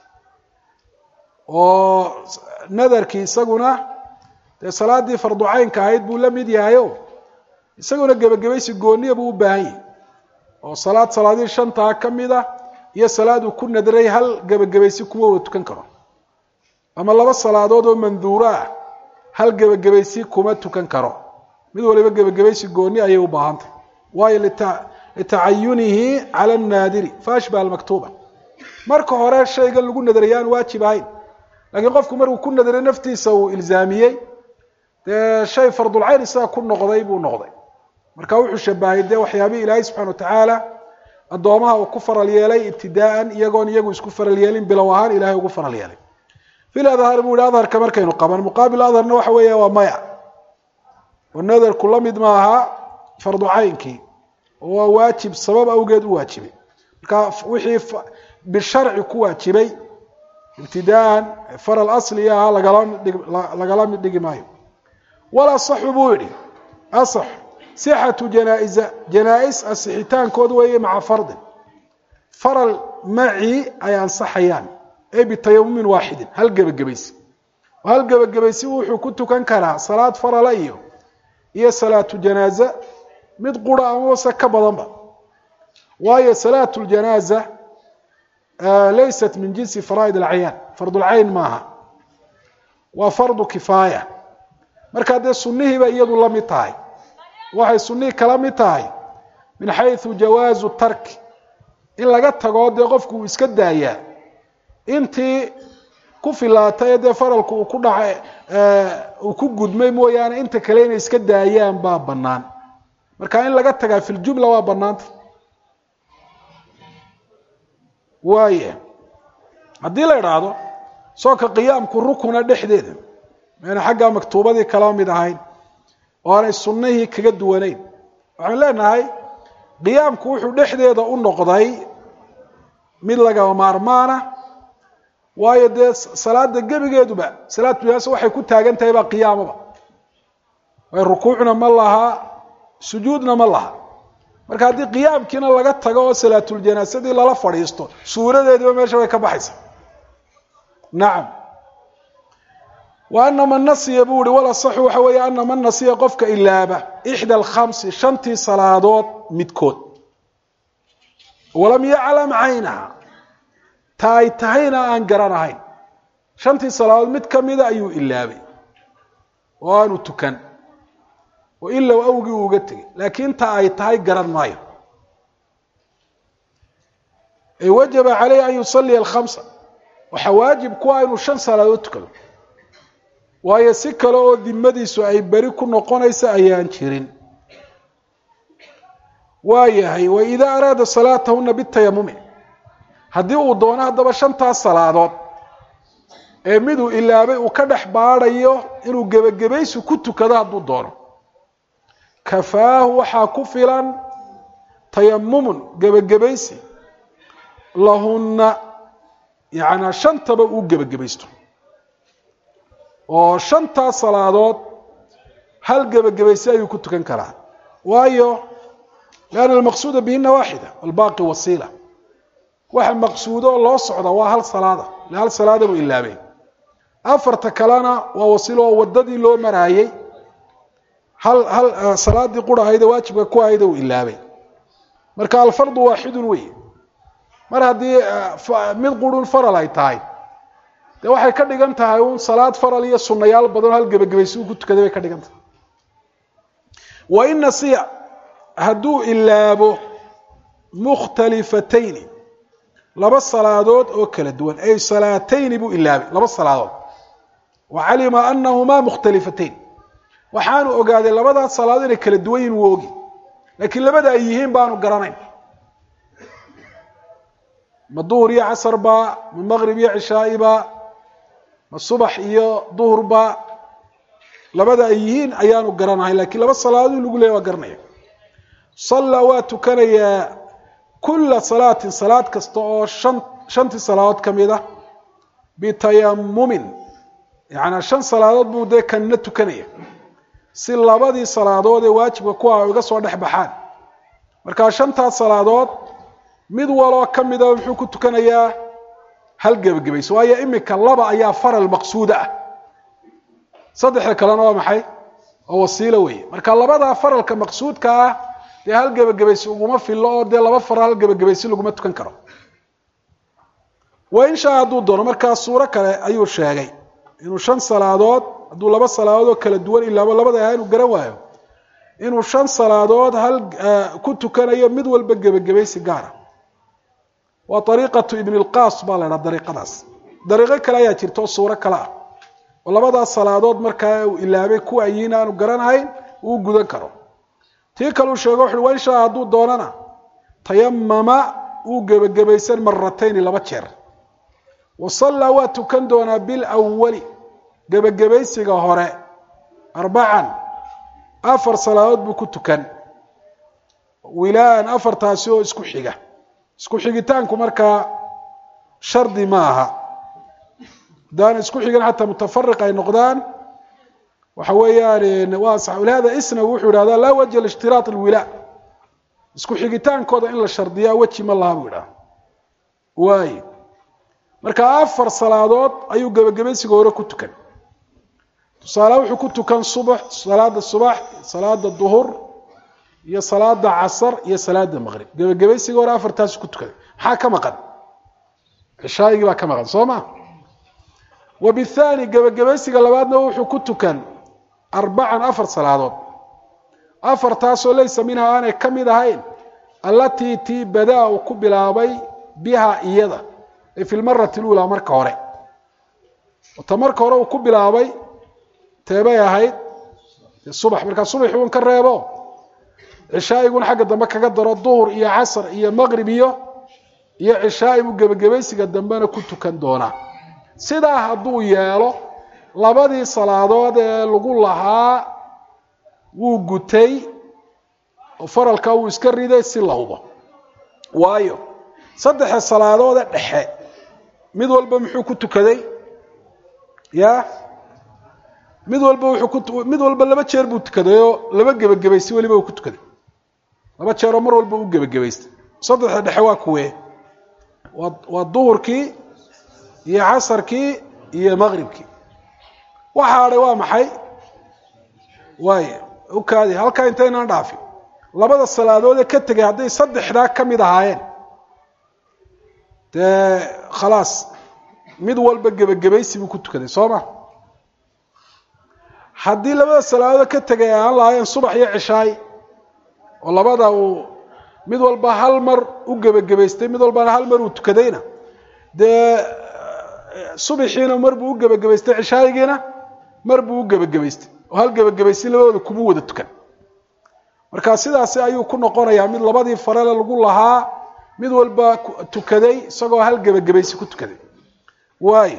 oo nadarkii isaguna dee salaaddii fardu caynka ahayd buu la mid yahayo isaguna gebagabaysi gooniya buu u baahan yahay oo salaad salaadihii shantaa ka mid a iyo salaaduu ku nadray hal gebagabaysi kuma wada tukan karo ama laba salaadood oo manduuro ah hal gebagabaysi kuma tukan karo mid waliba gebagabaysi gooni ayay u baahantay waayo litacayunihi cala annaadiri faashbaha almaktuuba marka hore shayga lagu nadaraya aan waajib ahayn laakiin qofku markuu ku nadaray naftiisa uu ilzaamiyey dee shay fardulcayn isaga ku noqday buu noqday marka wuxuu shabahay dee waxyaabihii ilaahay subxana watacaala addoomaha uu ku faral yeelay ibtidaaan iyagoon iyagu isku faral yeelin bilow ahaan ilahay ugu faral yeelay fil adhar buu yihi adharka markaynu qaban muqaabil adharna waxa weeya waa maya oo nadarku la mid maaha fardu caynkii oo waa waajib sabab awgeed u waajibay marka wixii bisharci ku waajibay ibtidaaan faral asli ahaa lagala mid dhigi maayo wal asaxu buu yihi asax sixatu janaa-isa janaa-is asixitaankooda weeye maca fardin faral macii ay ansaxayaan ee bitayamumin waaxidin hal gebagabaysi oo hal gebagabaysi wuxuu ku tukan karaa salaad farala iyo iyo salaatu janaaza mid qura amase ka badanba waayo salaatu ljanaaza laysat min jinsi faraa'id alcayan fardulcayn maaha waa fardu kifaaya markaa dee sunnihiiba iyadu la mid tahay waxay sunnihii kala mid tahay min xayثu jawaazu tarki in laga tago dee qofku uu iska daayaa intii ku filaatay ee dee faralku uu ku dhaca uu ku gudmay mooyaane inta kale inay iska daayaan baa bannaan marka in laga tagaa fi ljumla waa bannaanta waaya haddii la idhaahdo soonka qiyaamku rukuna dhexdeeda mayna xaggaa maktuubadii kala mid ahayn oo aanay sunnihii kaga duwanayn waxaan leenahay qiyaamku wuxuu dhexdeeda u noqday mid lagama maarmaana waayo dee salaada gebigeeduba salaad tuyaas waxay ku taagan tahay baa qiyaamaba way rukuucna ma laha sujuudna ma laha marka haddii qiyaamkiina laga tago oo salaatuljanaasadii lala fadhiisto suuradeediiba meesha way ka baxaysa nacam wa ana man nasiya buu ihi wal asaxu waxa weeye ana man nasiya qofka ilaaba ixda alkhamsi shantii salaadood midkood walam yaclam caynaha ta ay tahayna aan garanahayn shantii salaadood mid kamida ayuu ilaabay oo aanu tukan oo ilow awgii uuga tegay laakiin ta ay tahay garan maayo ee wajaba caleyhi an yusaliya alkhamsa waxaa waajib kuwa inuu shan salaadood tukado waayo si kale oo dimadiisu ay beri ku noqonaysa ayaan jirin waa yahay wa idaa araada salaatahuna bitayamumi haddii uu doono haddaba shantaas salaadood ee miduu ilaabay uu ka dhex baadhayo inuu gebagabaysi ku tukado hadduu doono kafaahu waxaa ku filan tayamumun gebagabaysi lahunna yacnaa shantaba uu gebagabaysto oo shantaas salaadood hal gebagabaysi ayuu ku tukan karaa waayo lianna almaqsuuda bihina waaxida walbaaqi wasiila waxa maqsuudo oo loo socda waa hal salaada le hal salaada buu ilaabay afarta kalena waa wasiilo oo waddadii loo maraayey hal hal salaadii qura ahayde waajibka ku ahayde uu ilaabay marka alfardu waaxidun wey mar haddii mid qurun faral ay tahay dee waxay ka dhigan tahay un salaad faral iyo sunayaal badan hal gebagabaysi uu ku tukaday bay ka dhigan tahay wa in nasiya hadduu ilaabo mukhtalifatayni laba salaadood oo kala duwan ay salaatayni buu ilaabay laba salaadood wa calima anahumaa mukhtalifatayn waxaanu ogaaday labadaas salaadood inay kala duwan yihin wuu ogi laakiin labada ay yihiin baanu garanayn ma duhur iyo casarba ma maqrib iyo cishaa'iba ma subax iyo duhurba labada ay yihiin ayaanu garanahay lakiin laba salaadood in lagu leeya waa garanaya sallaa waa tukanayaa kula salaatin salaad kasta oo shan shantii salaadood ka mid a bitayamumin yacanaa shan salaadood buu dee kanina tukanaya si labadii salaadood ee waajibka ku ah iga soo dhex baxaan markaa shantaas salaadood mid waloo ka mida muxuu ku tukanayaa hal gebagabayso waayo imika laba ayaa faral maqsuuda ah saddexda kalena waa maxay oo wasiilo weeye marka labadaa faralka maqsuudka ah dee hal gebagabaysi uguma fillo oo dee laba faral hal gebagabaysi laguma tukan karo wa in shaa hadduu doono markaa suuro kale ayuu sheegay inuu shan salaadood hadduu laba salaadood oo kala duwan ilaabo labada aha inuu garan waayo inuu shan salaadood hal ku tukanayo mid walba gebagabaysi gaara waa ariiqatu ibn lqaas baa la dhaha dariiqadaas dariiqo kale ayaa jirta oo suuro kale ah oo labadaas salaadood markaa uu ilaabay kuwa ayiin aanu garanahayn uu gudan karo tii kale uu sheego wuxuui wa in shaa hadduu doonana tayamama uu gebagabaysan maratayni laba jeer wa sallaa waa tukan doonaa bilawali gebagabaysiga hore arbacan afar salaadood buu ku tukan wilaan afartaasi oo isku xiga isku xigitaanku markaa shardi ma aha haddaan isku xigan xataa mutafariq ay noqdaan waxa weeyaan waa sax lihada isnawi wuxuu ihahdaa laa wajha lishtiraat alwilaa isku xigitaankooda in la shardiyaa weji ma laha buu idhaha waayo marka afar salaadood ayuu gebagabaysiga hore ku tukan tusaale wuxuu ku tukan subax salaada subax salaada duhur iyo salaada casar iyo salaada maqrib gebagabaysiga hore afartaas ku tukaday maxaa ka maqan cishaa'igii baa ka maqan soo ma wa bithaani gebagabaysiga labaadna wuxuu ku tukan arbacan afar salaadood afartaasoo laysa minhaa aanay ka mid ahayn allatii tii badaa uu ku bilaabay biha iyada ay fi lmarati luulaa marka hore ta marka hore uu ku bilaabay teebay ahayd subax markaa subaxi un ka reebo cishaa'iguna xagga dambe kaga daro duhur iyo casr iyo maqrib iyo iyo cishaai buu gebagabaysiga dambena ku tukan doonaa sidaa hadduu yeelo labadii salaadood ee lagu lahaa wuu gutay oo faralkaa wuu iska riday si la hubo waayo saddexa salaadoode dhexe mid walba muxuu ku tukaday ya mid walba wuxuu ku mid walba laba jeer buu tukaday oo laba gebagabaystay weliba uu ku tukaday laba jeeroo mar walba u gebagabaystay saddexda dhexe waa kuwee waa waa duhurkii iyo casarkii iyo maqribkii waxa hadhay waa maxay waay ukaadi halkaa intaynaan dhaafin labada salaadood ee ka tegay hadday saddexdaa ka mid ahaayeen dee khalaas mid walba gebagabaysi buu ku tukaday soo ma haddii labada salaadood ka tegay aan lahaayeen subax iyo cishaay oo labada uu mid walba hal mar u gebagabaystay mid walbana hal mar uu tukadayna dee subaxiina mar buu u gebagabaystay cishaayigiina mar buu u gebagabaystay oo hal gebagabaystay labadooda kuma wada tukan marka sidaasi ayuu ku noqonayaa mid labadii farele lagu lahaa mid walba tukaday isagoo hal gebagabaysi ku tukaday waayo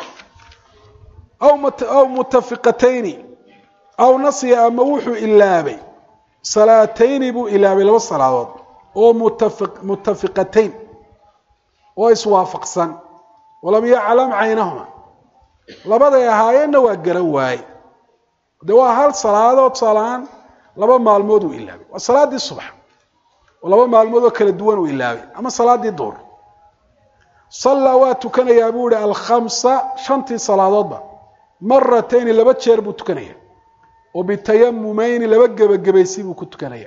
aw aw mutafiqatayni aw nasiya ama wuxuu ilaabay salaatayni buu ilaabay laba salaadood oo mutafi mutafiqatayn oo iswaafaqsan walam yaclam caynahuma labaday ahaayeenna waa garan waaye de waa hal salaadood tusaalahaan laba maalmood uu ilaabay waa salaaddii subax oo laba maalmood oo kala duwan uu ilaabay ama salaaddii duur sallaa waa tukanayaa buu ihi alkhamsa shantii salaadoodba maratayni laba jeer buu tukanaya oo bitayamumeyni laba gebagabaysi buu ku tukanaya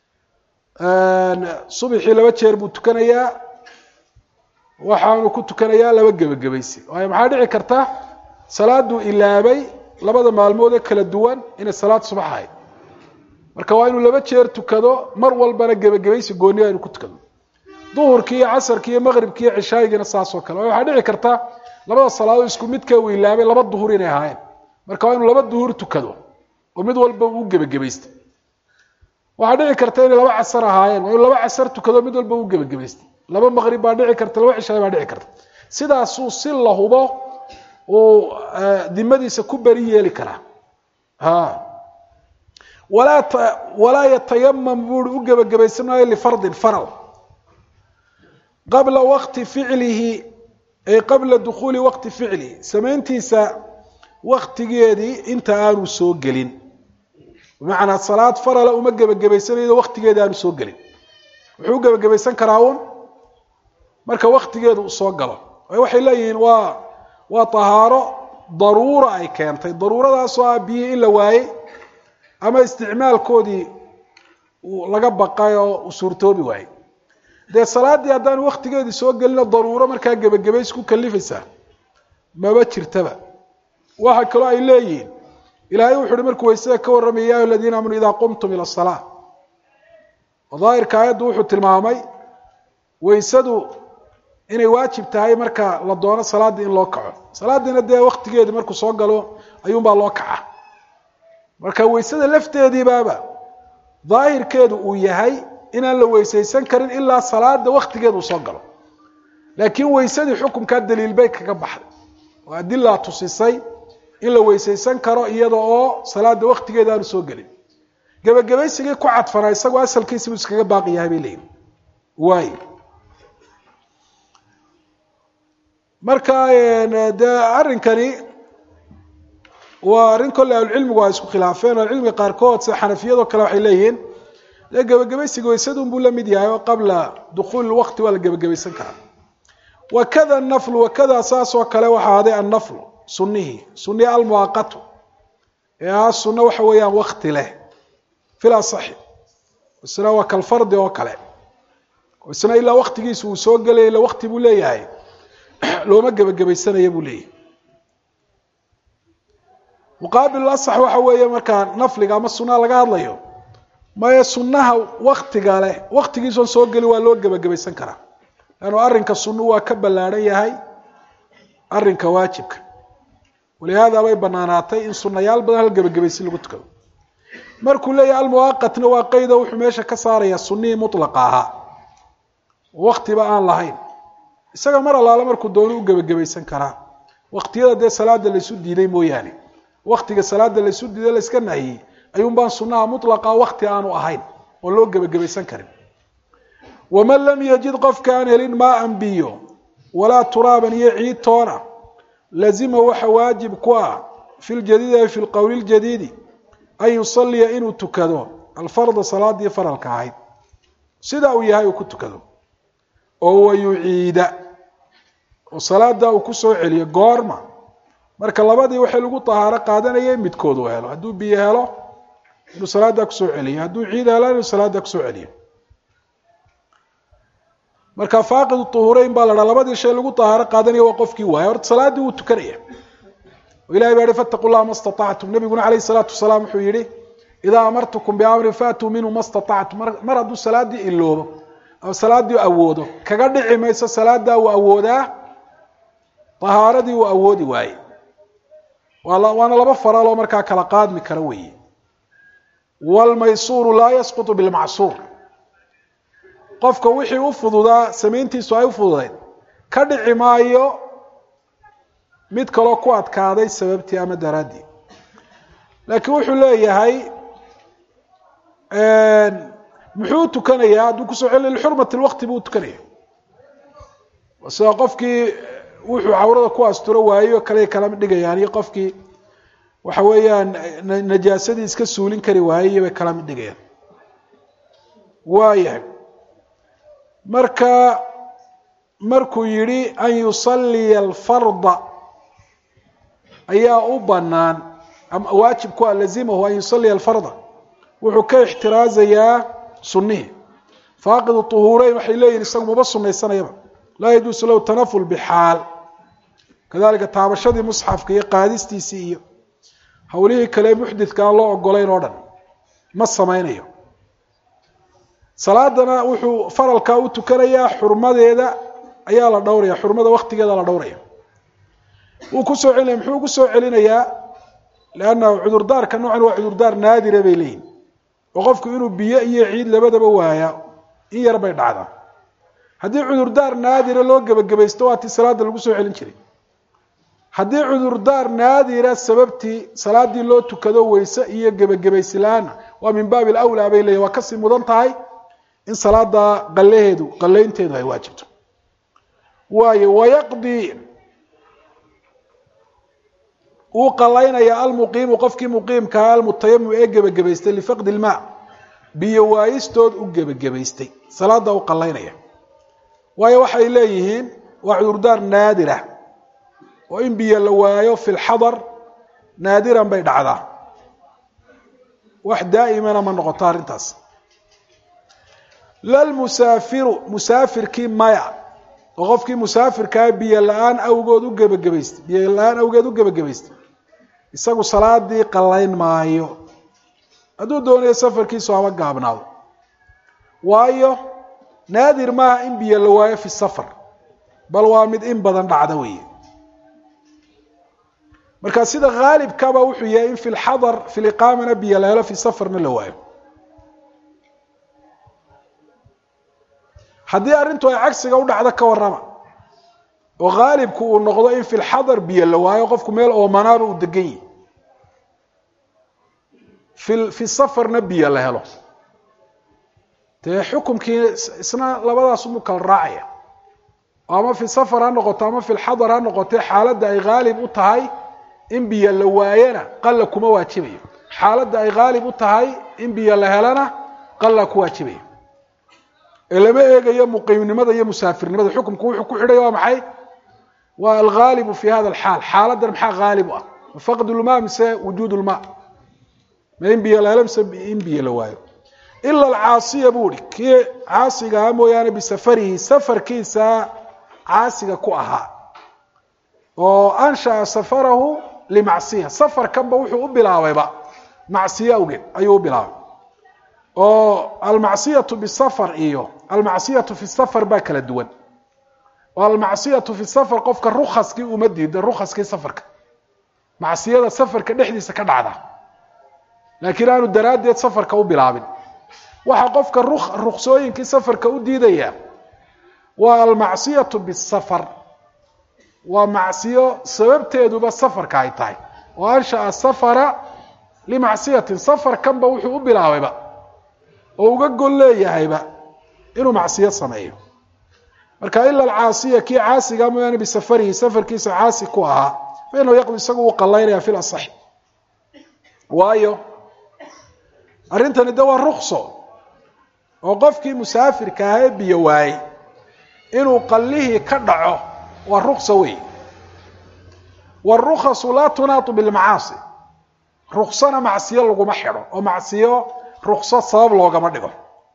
subxii laba jeer buu tukanayaa waxaanu ku tukanayaa laba gebagabaysi waayo maxaa dhici karta salaaduu ilaabay labada maalmood ee kala duwan inay salaad subax ahayd marka waa inuu laba jeer tukado mar walbana gebagabaysi gooniya inu ku tukado duhurkii iyo casarkii iyo maqribkii iyo cishaayigiina saasoo kale waayo waxaa dhici karta labada salaadood isku midkee uu ilaabay laba duhur inay ahaayeen marka waa inuu laba duhur tukado oo mid walba uu gebagabaystay waxaa dhici karta inay laba casar ahaayeen waa inuu laba casar tukado mid walba uu gebagabaystay laba maqrib baa dhici karta laba cishaay baa dhici karta sidaasuu si la hubo uu dimadiisa ku beri yeeli karaa ha walaa walaa yatayamam buui u gebagabaysan maayo lifardin faral qabla waqti ficlihi ay qabla dukhuuli waqti ficlihi samayntiisa waktigeedii inta aanu soo gelin bimacnaa salaad farala uma gebagabaysanaydo waktigeeda aanu soo gelin wuxuu u gebagabaysan karaa uun marka waktigeedu uu soo galo waxay leeyihiin waa waa tahaaro daruura ay keentay daruuradaasoo ah biyihii in la waayey ama isticmaalkoodii laga baqay oo u suurtoobi waayey dee salaaddii haddaanu waktigeedii soo gelino daruuro markaa gebagabays ku kalifaysaa maba jirtaba waxa kaloo ay leeyihiin ilaahay wuxu uhi markuu waysada ka warramaya ya ayuha aladiina aamanuu idaa qumtum ila asalaa oo daahirka aayaddu wuxuu tilmaamay waysadu inay waajib tahay marka la doono salaaddii in loo kaco salaaddiina dee waktigeedii markuu soo galo ayuunbaa loo kaca marka waysada lafteediibaaba daahirkeedu uu yahay inaan la weysaysan karin ilaa salaada waktigeedu uu soo galo laakiin waysadii xukumkaa daliil bay kaga baxday oo adilaa tusisay in la weysaysan karo iyada oo salaada waktigeeda aanu soo gelin gebagabaysigii ku cadfanaa isagoo asalkiisi buu iskaga baaqi yahay bay leeyihin waay marka dee arrinkani waa arrin kolley ahlucilmigu ay isku khilaafeen ahlucilmiga qaarkood sida xanafiyadoo kale waxay leeyihiin dee gebagabaysiga waysadun buu la mid yahay oo qabla dukhuuli waqti waa la gebagabaysan karaa wakada naflu wakada saasoo kale waxaa aday annaflu sunihii sunihii almuaqatu ee ah sunno waxa weeyaan wakti leh fil asaxi isna waa kalfardi oo kale isna ilaa waktigiisa uu soo gelaya ila wakti buu leeyahay looma gebagabaysanaya buu leeyahy muqaabil asax waxa weeye markaa nafliga ama sunnaha laga hadlayo maye sunnaha waktiga leh waktigiisoon soo geli waa loo gebagabaysan karaa leannu arrinka sunnu waa ka ballaadhan yahay arrinka waajibka walihaada bay banaanaatay in sunayaal badan hal gebagabaysi lagu tukado markuu leeyahay almuwaaqatna waa qeydo wuxuu meesha ka saarayaa sunnihii mutlaqa ahaa waktiba aan lahayn isaga mar allaale markuu doono u gebagabaysan karaa waktiyada dee salaada laysu diiday mooyaane waktiga salaada laysu diiday layska nahiyey ayuun baan sunnaha mutlaqa wakti aanu ahayn oo loo gebagabaysan karin waman lam yajid qofka aan helin maaan biyo walaa turaaban iyo ciid toona lazima waxa waajib ku ah fi ljadiidi ay fi lqowli ljadiidi an yusaliya inuu tukado alfarda salaadii faralka ahayd sidaa uu yahay uu ku tukado oo wayuciida oo salaada uu kusoo celiyo goorma marka labadii waxay lagu tahaaro qaadanayay midkood uu helo hadduu biyo helo inuu salaada kusoo celiyo hadduu ciid helo inuu salaada kusoo celiyo marka faaqid tuhureyn baa la dhaa labadii shay lagu tahaaro qaadanaya waa qofkii waaya horta salaaddii wuu tukanaya o ilahay baa yihi fataqu llaha ma staطactum nabiguna alayh الsalaatu wasalaam wuxuu yihi idaa amartukum biamrin faatuu minhu ma staطactum mar hadduu salaaddii iloobo ama salaaddii awoodo kaga dhici mayso salaadaa uu awoodaa tahaaradii uu awoodi waaye waana laba faraloo markaa kala qaadmi kara weeye wاlmaysuuru laa yasquط bilmacsuur qofka wixii u fududaa samayntiisu ay u fududayd ka dhici maayo mid kaloo ku adkaaday sababtii ama daraaddii laakiin wuxuu leeyahay muxuu tukanayaa hadduu kusoo celi lixurmati lwaqti buu tukanaya sida qofkii wuxuu cawrada ku asturo waayo kale kala dhigayaan iyo qofkii waxa weeyaan najaasadii iska suulin kari waayey bay kala mid dhigayaan waayahay marka markuu yidhi an yusaliya alfarda ayaa u banaan waajib ku a lazimahu an yusaliya alfarda wuxuu ka ixtiraazayaa sunihii faaqidu tuhuureyn waxay leeyihin isagu maba sunaysanayaba laa yajuusu lahu tanaful bixaal kadalika taabashadii musxafka iyo qaadistiisii iyo hawlihii kale muxdidka aan loo ogolayn oo dhan ma samaynayo salaadana wuxuu faralkaa u tukanayaa xurmadeeda ayaa la dhowraya xurmada waktigeeda la dhowraya wuu kusoo celinaya muxuu ugu soo celinayaa leanna cudurdaarka noocan waa cudurdaar naadira bay leeyihin oo qofku inuu biyo iyo ciid labadaba waaya in yar bay dhacdaa haddii cudurdaar naadira loo gebagabaysto waa tii salaada lagu soo celin jiray haddii cudurdaar naadira sababtii salaadii loo tukado weyse iyo gebagabaysi la-aana waa min baabi alawlaa bay leeyihin waa kasii mudan tahay in salaada qalaheedu qalaynteedu ay waajibto waayo wayaqdii wuu qalaynaya almuqiimu qofkii muqiimkaa almutayamim ee gebagabaystay lifaqdi ilmaa biyo waayistood u gebagabaystay salaada u qalaynaya waayo waxay leeyihiin waa cudurdaar naadira oo in biyo la waayo fi lxadar naadiran bay dhacdaa wax daa'imana ma noqoto arrintaas lalmusaafiru musaafirkii maya oo qofkii musaafirkaa biyo la-aan awgood u gebagabaystay biyo la-aan awgeed u gebagabaystay isagu salaadii qalayn maayo hadduu doonayo safarkiisu haba gaabnaado waayo naadir maaha in biyo la waayo fi safar bal waa mid in badan dhacda weeye marka sida haalibkaba wuxuu yahay in fi lxadar fi liqaamana biyo la helo fi safarna la waayo haddii arrintu ay cagsiga u dhacdo ka warrama oo haalibku uu noqdo in fi lxadar biyo la waayo qofku meel oomanaaba uu degan yihi fi fi safarna biyo la helo dee xukumkii isna labadaas umu kala raacaya ama fi safar ha noqoto ama fi lxadar ha noqotee xaaladda ay haalib u tahay in biyo la waayana qalla kuma waajibayo xaaladda ay haalib u tahay in biyo la helana qalla ku waajibayo ee lama eegayo muqiimnimada iyo musaafirnimada xukumku wuxuu ku xidhay waa maxay waa alghaalibu fi hada alxaal xaaladan maxaa haalib u ah faqd lmaa mise wujuud lmaa ma in biyo la helo mise in biyo la waayo ila alcaasiya buu ihi kii caasiga aha mooyaane bisafarihi safarkiisa caasiga ku ahaa oo ansha'a safarahu limacsiya safarkanba wuxuu u bilaabayba macsiyo awgeed ayuu u bilaabay oo almacsiyatu bisafar iyo almacsiyatu fi safar baa kala duwan oo almacsiyatu fi safar qofka rukaskii uma diida rukaskii safarka macsiyada safarka dhexdiisa ka dhacda laakiin aanu daraaddeed safarka u bilaabin waxaa qofka ruksooyinkii safarka u diidaya waa almacsiyatu bisafar waa macsiyo sababteeduba safarka ay tahay oo ansha'a safara limacsiyatin safarkanba wuxuu u bilaabayba oo uga gol leeyahayba inuu macsiyo sameeyo marka ila alcaasiya kii caasiga mooyaane bisafarihi safarkiisa caasi ku ahaa fa inahu yaqdi isagu uu qallaynaya fi lasaxi waayo arrintani de waa rukso oo qofkii musaafirka ahaa ee biyo waayey inuu qallihii ka dhaco waa rukso wey wاrukasu laa tunaatu bilmacaasi ruksona macsiyo laguma xidho oo macsiyo rukso sabab loogama dhigo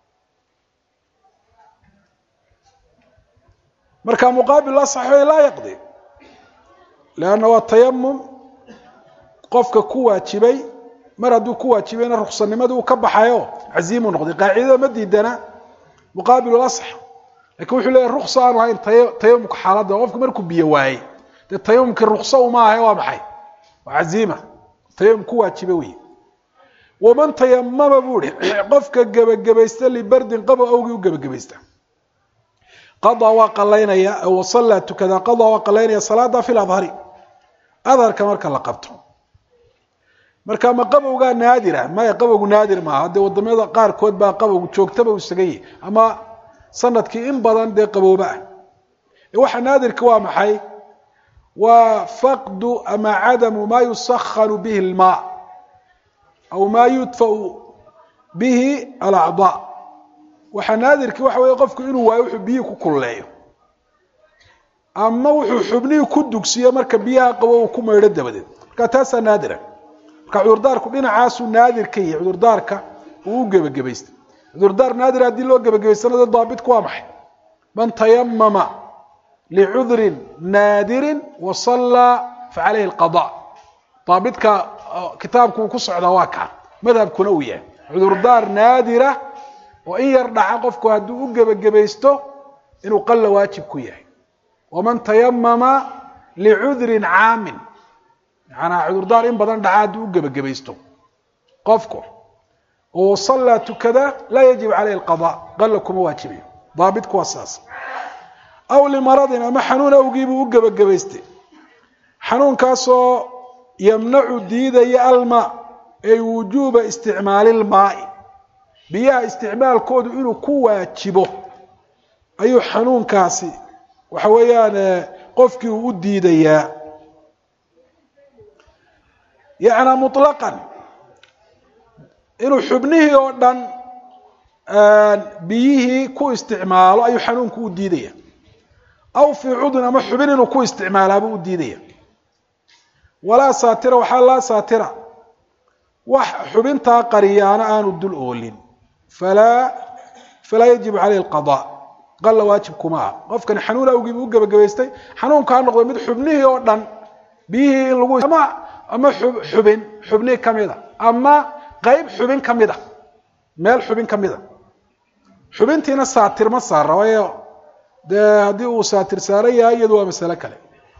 marka muqaabil asaxi laa yaqdi lanna waa tayamum qofka ku waajibay mar hadduu ku waajibayna ruksanimadii uu ka baxayo caziimu noqday qaacidada ma diidana muqaabil asax lakin wuxuu leeyahy ruksa aanu hayn tayamumka xaaladda qofka markuu biyo waayey dee tayamumkii rukso uma ahay waa maxay waa caziima tayamum ku waajiba wey waman tayamama buu ihi qofka gebagabaysta libardin qabo awgii u gebagabaysta qadaa waa qalaynaya wasallaa tukada qadaa waa qalaynaya salaada fi ladhari adharka marka la qabto marka ma qabowgaa naadira maya qabowgu naadir maaha dee wadamada qaarkood baa qabowgu joogtaba u isaga yahy ama sanadkii in badan dee qabooba ah waxa naadirka waa maxay waa faqdu ama cadamu maa yusakhanu bihi اlmaa aw maa yudfau bihi alacdaa waxaa naadirkii waxa weeye qofku inuu waayo wuxuu biyihii ku kulleeyo ama wuxuu xubnihii ku dugsiyo marka biyaha qabo uu ku maydho dabadeed marka taasaa naadira marka cudurdaarku dhinacaasuu naadir ka yahay cudurdaarka uu u gebagabaystay cudurdaar naadir haddii loo gebagabaystana dee daabitku waa maxay man tayamama licudrin naadirin wasallaa facalayhi alqada daabitka kitaabku uu ku socdaa waa kaa madhabkuna uu yahay cudurdaar naadira oo in yar dhaca qofku hadduu u gebagabaysto inuu qalla waajib ku yahay waman tayamama licudrin caamin macanaa cudurdaar in badan dhaca hadduu u gebagabaysto qofku oo sallaa tukada laa yajib caleyhi alqada qalla kuma waajibayo daabitku waa saas aw limaradin ama xanuun awgiibuu u gebagabaystay xanuunkaasoo yamnacu diidaya almaa ay wujuuba isticmaali lmaai biyaha isticmaalkoodu inuu ku waajibo ayuu xanuunkaasi waxa weeyaan qofkii uu u diidayaa yacnaa muطlaqan inuu xubnihii oo dhan biyihii ku isticmaalo ayuu xanuunku u diidaya aw fii cudun ama xubin inuu ku isticmaalaabuu u diidaya walaa saatira waxaa laa saatira wax xubintaa qariyaana aanu dul oolin falaa falaa yajibu caleyhi alqada qalla waajib kuma ah qofkani xanuun awgiibu u gebagabaystay xanuunka ha noqdo mid xubnihii oo dhan biyihii in lagu ama ama xubin xubnihii kamida ama qeyb xubin kamida meel xubin kamida xubintiina saatir ma saara waayo dee haddii uu saatir saaran yahay iyadu waa masale kale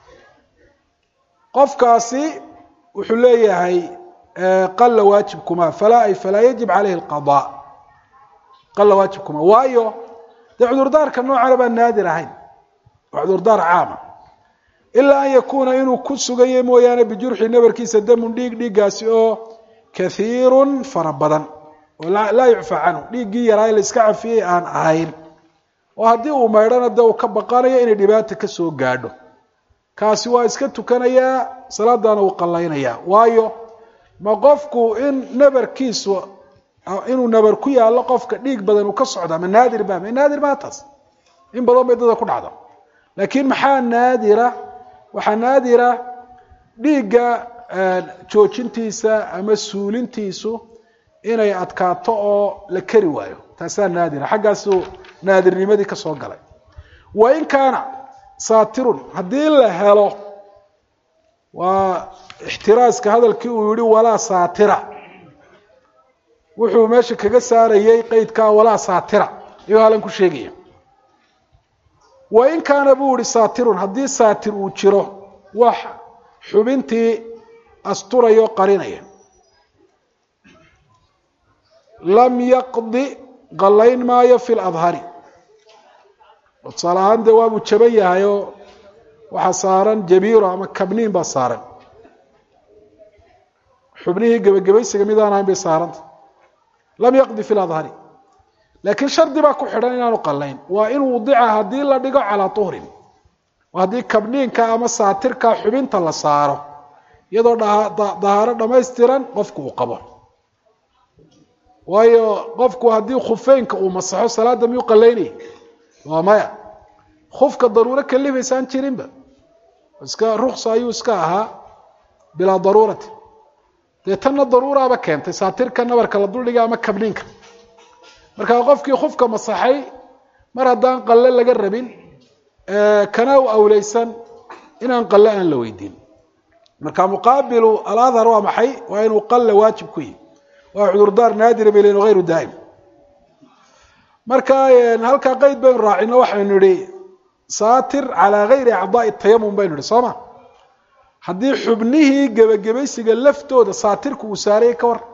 qofkaasi wuxuu leeyahay qalla waajib kuma falaa ay falaa yajib caleyhi alqada qalla waajib kuma waayo dee cudurdaarka noocana baan naadir ahayn waa cudurdaar caama ilaa an yakuuna inuu ku sugayo mooyaane bijurxi nabarkiisa damun dhiig dhiiggaasi oo kahiirun fara badan oo laa yucfa canhu dhiiggii yaraa la iska cafiyey aan ahayn oo haddii uu maydhana dee uu ka baqanayo inay dhibaata ka soo gaadho kaasi waa iska tukanayaa salaadana uu qallaynayaa waayo ma qofku in nabarkiisu inuu nabar ku yaallo qofka dhiig badan uu ka socdaa ma naadir ba ma naadir maa taas in badan bay dada ku dhacda laakiin maxaa naadira waxaa naadira dhiigga joojintiisa ama suulintiisu inay adkaato oo la keri waayo taasaa naadira xaggaasuu naadirnimadii ka soo galay wa in kaana saatirun haddii la helo waa ixtiraaska hadalkii uu yihi walaa saatira wuxuu meesha kaga saarayey qeydkaa walaa saatira ayuu halan ku sheegaya wa in kaana buu yihi saatirun haddii saatir uu jiro wax xubintii asturaya o qarinaya lam yaqdi qallayn maayo fi ladhari tusaale ahaan dee waabuu jaban yahay oo waxaa saaran jabiiro ama kabniin baa saaran xubnihii gebagabaysiga midaan ahayn bay saaranta lam yaqdi fi ladhari laakiin shardi baa ku xidhan inaanu qallayn waa in wudica haddii la dhigo calaa tuhrin haddii kabniinka ama saatirka xubinta la saaro iyadoo dahaaro dhamaystiran qofku uu qabo waayo qofku haddii khufeynka uu masaxo salaada miyuu qalaynaya waa maya khufka daruuro kalifaysaan jirinba iska ruksa ayuu iska ahaa bilaa daruurati dee tanna daruuraaba keentay saatirka nabarka la duldhiga ama kabniinka markaa qofkii khufka masaxay mar haddaan qalle laga rabin kana u awleysan inaan qalle aan la weydiin marka muqaabilu aladhar waa maxay waa inuu qalle waajib ku yihi waa cudurdaar naadira bay lehin hayru daa'im marka halkaa qeyd baynu raacino waxaynu idhi saatir calaa gayri acdaai tayamum baynu idhi soo ma haddii xubnihii gebagabaysiga laftooda saatirku uu saarayay ka war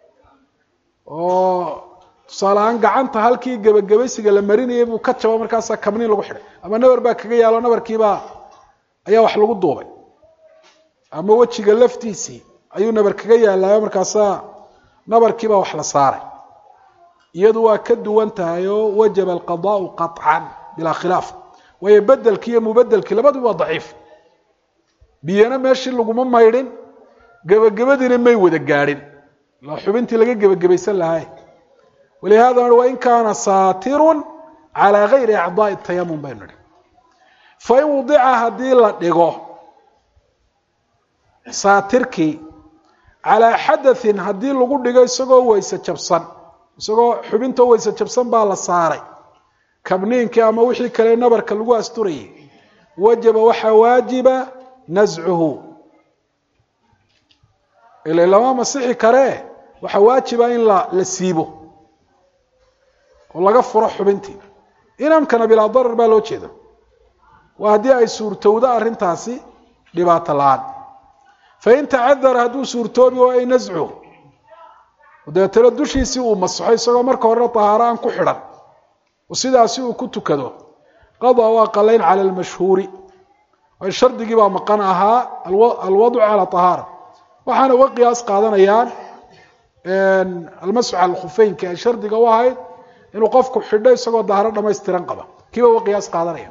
oo tusaale ahaan gacanta halkii gebagabaysiga la marinayay buu ka jabo markaasaa kabniin lagu xidhay ama nabar baa kaga yaalo nabarkiibaa ayaa wax lagu duubay ama wejiga laftiisii ayuu nabar kaga yaalaayo markaasaa nabarkiibaa wax la saaray iyadu waa ka duwan tahay oo wajaba alqadaau qaطcan bilaa khilaaf waayo bedelkii iyo mubedelkii labaduba waa daciif biyana meeshii laguma maydhin gebagabadiina may wada gaadhin ilaa xubintii laga gebagabaysan lahay walihada wain kaana saatirun calaa gayri acdaai tayamum baynu nihi fain wudica haddii la dhigo saatirkii calaa xadathin haddii lagu dhigo isagoo weyse jabsan isagoo xubintoo weyse jabsan baa la saaray kabniinkii ama wixii kale nabarka lagu asturayay wajaba waxaa waajiba nascuhu ila lama masixi karee waxaa waajiba in la la siibo oo laga furo xubintii inamkana bilaa darar baa loo jeeda waa haddii ay suurtowdo arrintaasi dhibaato la-aan fain tacadara hadduu suurtoobi waa ay nascuhu dabeetana dushiisii uu masaxo isagoo marka horena tahaaro aan ku xidhan oo sidaasi uu ku tukado qadaa waa qalayn cala almashhuuri waayo shardigii baa maqan ahaa alwadcu cala tahaara waxaana uga qiyaas qaadanayaan almasxu cala alkhufeynki ay shardiga u ahayd inuu qofku xidho isagoo dahaaro dhamaystiran qaba kiiba uga qiyaas qaadanaya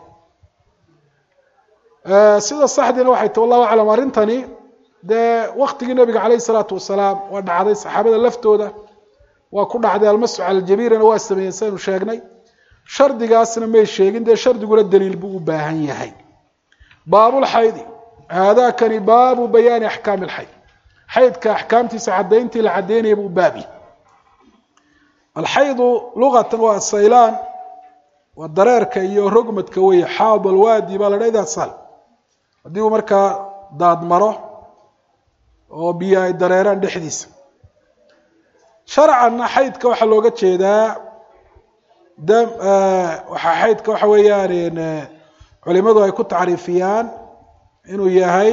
sida saxdiina waxay ta wallahu aclam arrintani dee waktigii nabiga calayh isalaatu wasalaam waa dhacday saxaabada laftooda waa ku dhacday almasxu cala aljabiirina waa sameeyeen saynu sheegnay shardigaasna may sheegin dee shardiguna daliil buu u baahan yahay baabulxaydi haadakani baabu bayaani axkaami alxayd xaydka axkaamtiisa caddayntii la caddaynaya buu baabi alxaydu lugatan waa saylaan waa dareerka iyo rogmadka weeye xaad alwaadi baa la dha idaa sal haddii uu markaa daad maro oo biyo ay dareeraan dhexdiisa sharcanna xaydka waxaa looga jeedaa dam waxaa xaydka waxa weeyaan culimadu ay ku tacriifiyaan inuu yahay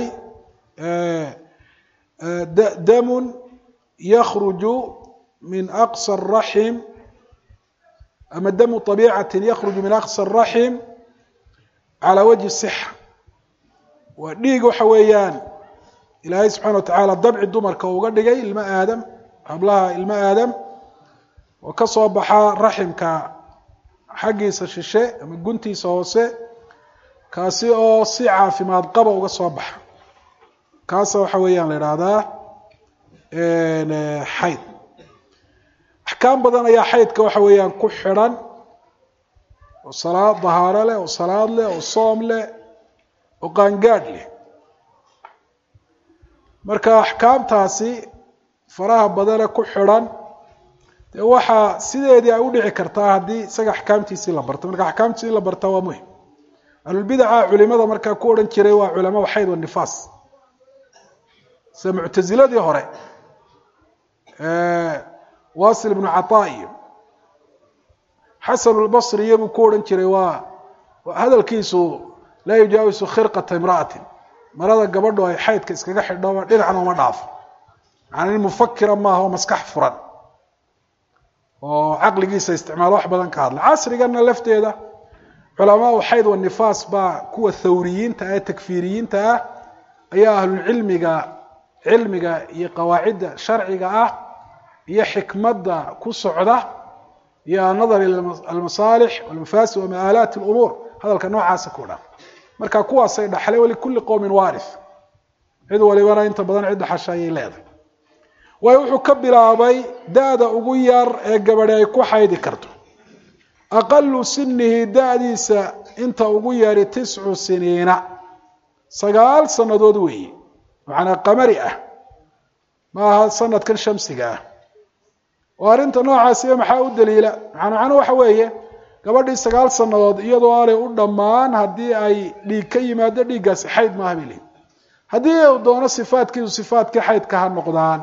damun yakruju min aqsa الraxim ama damu طabiicati yakruju min aqsa الraxim calى wajhi الصxa waa dhiig waxa weeyaan ilaahay subxana wa tacaala dabci dumarka uga dhigay ilmo aadam hablaha ilmo aadam oo ka soo baxa raximka xaggiisa shishe ama guntiisa hoose kaasi oo si caafimaad qaba uga soo baxa kaasa waxa weeyaan la idhaahdaa xayd axkaam badan ayaa xaydka waxa weeyaan ku xidhan oo salaad dahaaro leh oo salaad leh oo soom leh oo qaangaadh leh marka axkaamtaasi faraha badane ku xidhan dee waxaa sideedii ay u dhici kartaa haddii isaga axkaamtiisii la barto marka axkaamtiisi in la bartaa waa muhim ahlulbidaca culimada markaa ku odhan jiray waa culamaa xayd wanifaas sida muctasiladii hore wasil ibnu cataa iyo xasan lbasri iyo buu ku odhan jiray waa hadalkiisu laa yujaawisu khirqata imra'atin marada gabadho ay xaydka iskaga xidhoba dhinacna uma dhaafo macana nin mufakira maaha oo maskax furan oo caqligiisa isticmaalo wax badan ka hadla casrigana lafteeda culamaau xayd wa nifaas baa kuwa thawriyiinta ah ee takfiiriyiinta ah ayaa ahlulcilmiga cilmiga iyo qawaacidda sharciga ah iyo xikmadda ku socda iyo anadar almasaalix walmafaasid wa ma'aalaat lumuur hadalka noocaasa ku dhan marka kuwaasay dhaxlay walikulli qowmin waarif cid walibana inta badan cid dhaxasha ayay leedahay waayo wuxuu ka bilaabay da-da ugu yar ee gabadhi ay ku xaydi karto aqalu sinihi da-diisa inta ugu yari tiscu siniina sagaal sannadood weeye macnaa qamari ah ma aha sanadkan shamsiga ah oo arrinta noocaasiya maxaa u daliila maana macnuu waxa weeye gabadhii sagaal sannadood iyadoo aanay u dhammaan haddii ay dhiig ka yimaado dhiiggaasi xayd maaha bay leeyiin haddii u doono sifaadkiisu sifaadkii xaydka ha noqdaan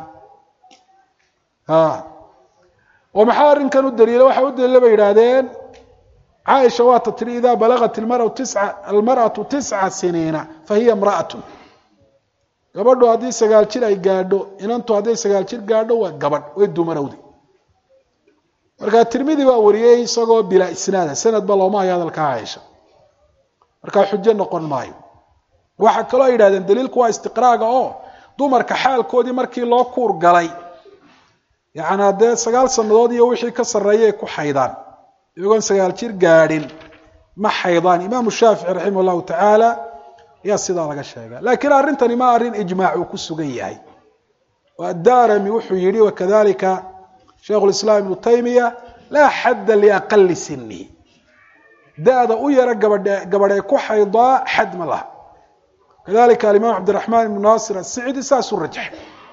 oo maxaa arrinkan u daliila waxa u daliila bay yidhaahdeen caaisha waata tiri idaa balagat ilmarau tisca almar'atu tisca siniina fa hiya imra'atun gabadhu haddii sagaal jir ay gaadho inantu hadday sagaal jir gaadho waa gabadh way dumarowdi marka tirmidi baa wariyey isagoo bilaa isnaada sanadba looma hayo hadalka caaisha markaa xujo noqon maayo waxaa kaloo ay yidhahdeen daliilku waa istiqraaga oo dumarka xaalkoodii markii loo kuur galay yacnaa dee sagaal sannadood iyo wixii ka sarreeyay ku xaydaan iyagoon sagaal jir gaadhin ma xaydaan imaamu shaafici raximah llahu tacaala ayaa sidaa laga sheega laakiin arrintani ma arrin ijmaac uu ku sugan yahay addarami wuxuu yihi wakadalika shaikhu lislaam ibnu taymiya laa xadda liaqali sinihi da-da u yara gabadhe gabadhee ku xaydaa xad ma laha kadalika alimaam cabdiraxmaan ibnu naasir asicdi saasuu rajaxay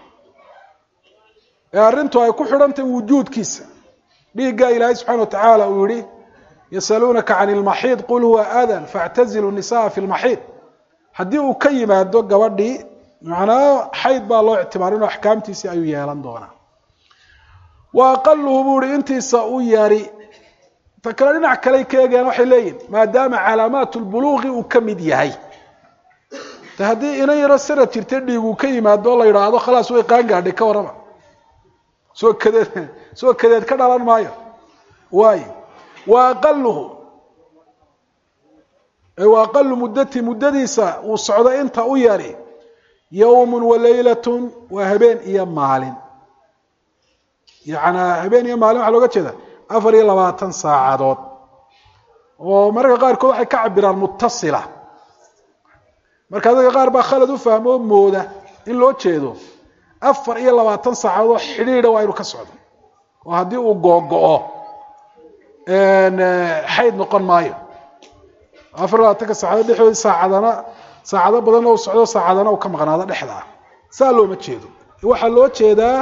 ee arrintu ay ku xidhantahy wujuudkiisa dhiiggaa ilaahay subxana wa tacaala uu yihi yasaluunaka can ilmaxiid qul huwa adan faactazilu nisaa fi lmaxiid haddii uu ka yimaado gabadhii macnaa xayd baa loo ictibaarin oo axkaamtiisii ayuu yeelan doonaa wa aqaluhu buu ihi intiisa u yari ta kale dhinac kaley ka eegayaan waxay leeyihin maadaama calaamaat lbuluuqi uu ka mid yahay de haddii inan yaro sanad jirta dhiiguu ka yimaado oo la yidhaahdo khalaas way qaan gaadhay ka warrama soo kadeed soo kadeed ka dhalan maayo waayo wa aqaluhu wa aqalu muddati muddadiisa uu socdo inta u yari yowmun wa laylatun waa habeen iyo maalin yacnaa habeen iyo maalin waxaa looga jeeda afar iyo labaatan saacadood oo mararka qaarkood waxay ka cabiraan mutasila marka dadka qaar baa khalad u fahmo oo mooda in loo jeedo afar iyo labaatan saacadood oo xidhiidha waa inuu ka socdo oo haddii uu googo-o xayd noqon maayo afar labaatanka saacadood dhexdoodii saacadana saacado badan oo socdo saacadana uu ka maqnaado dhexda ah saa looma jeedo waxaa loo jeedaa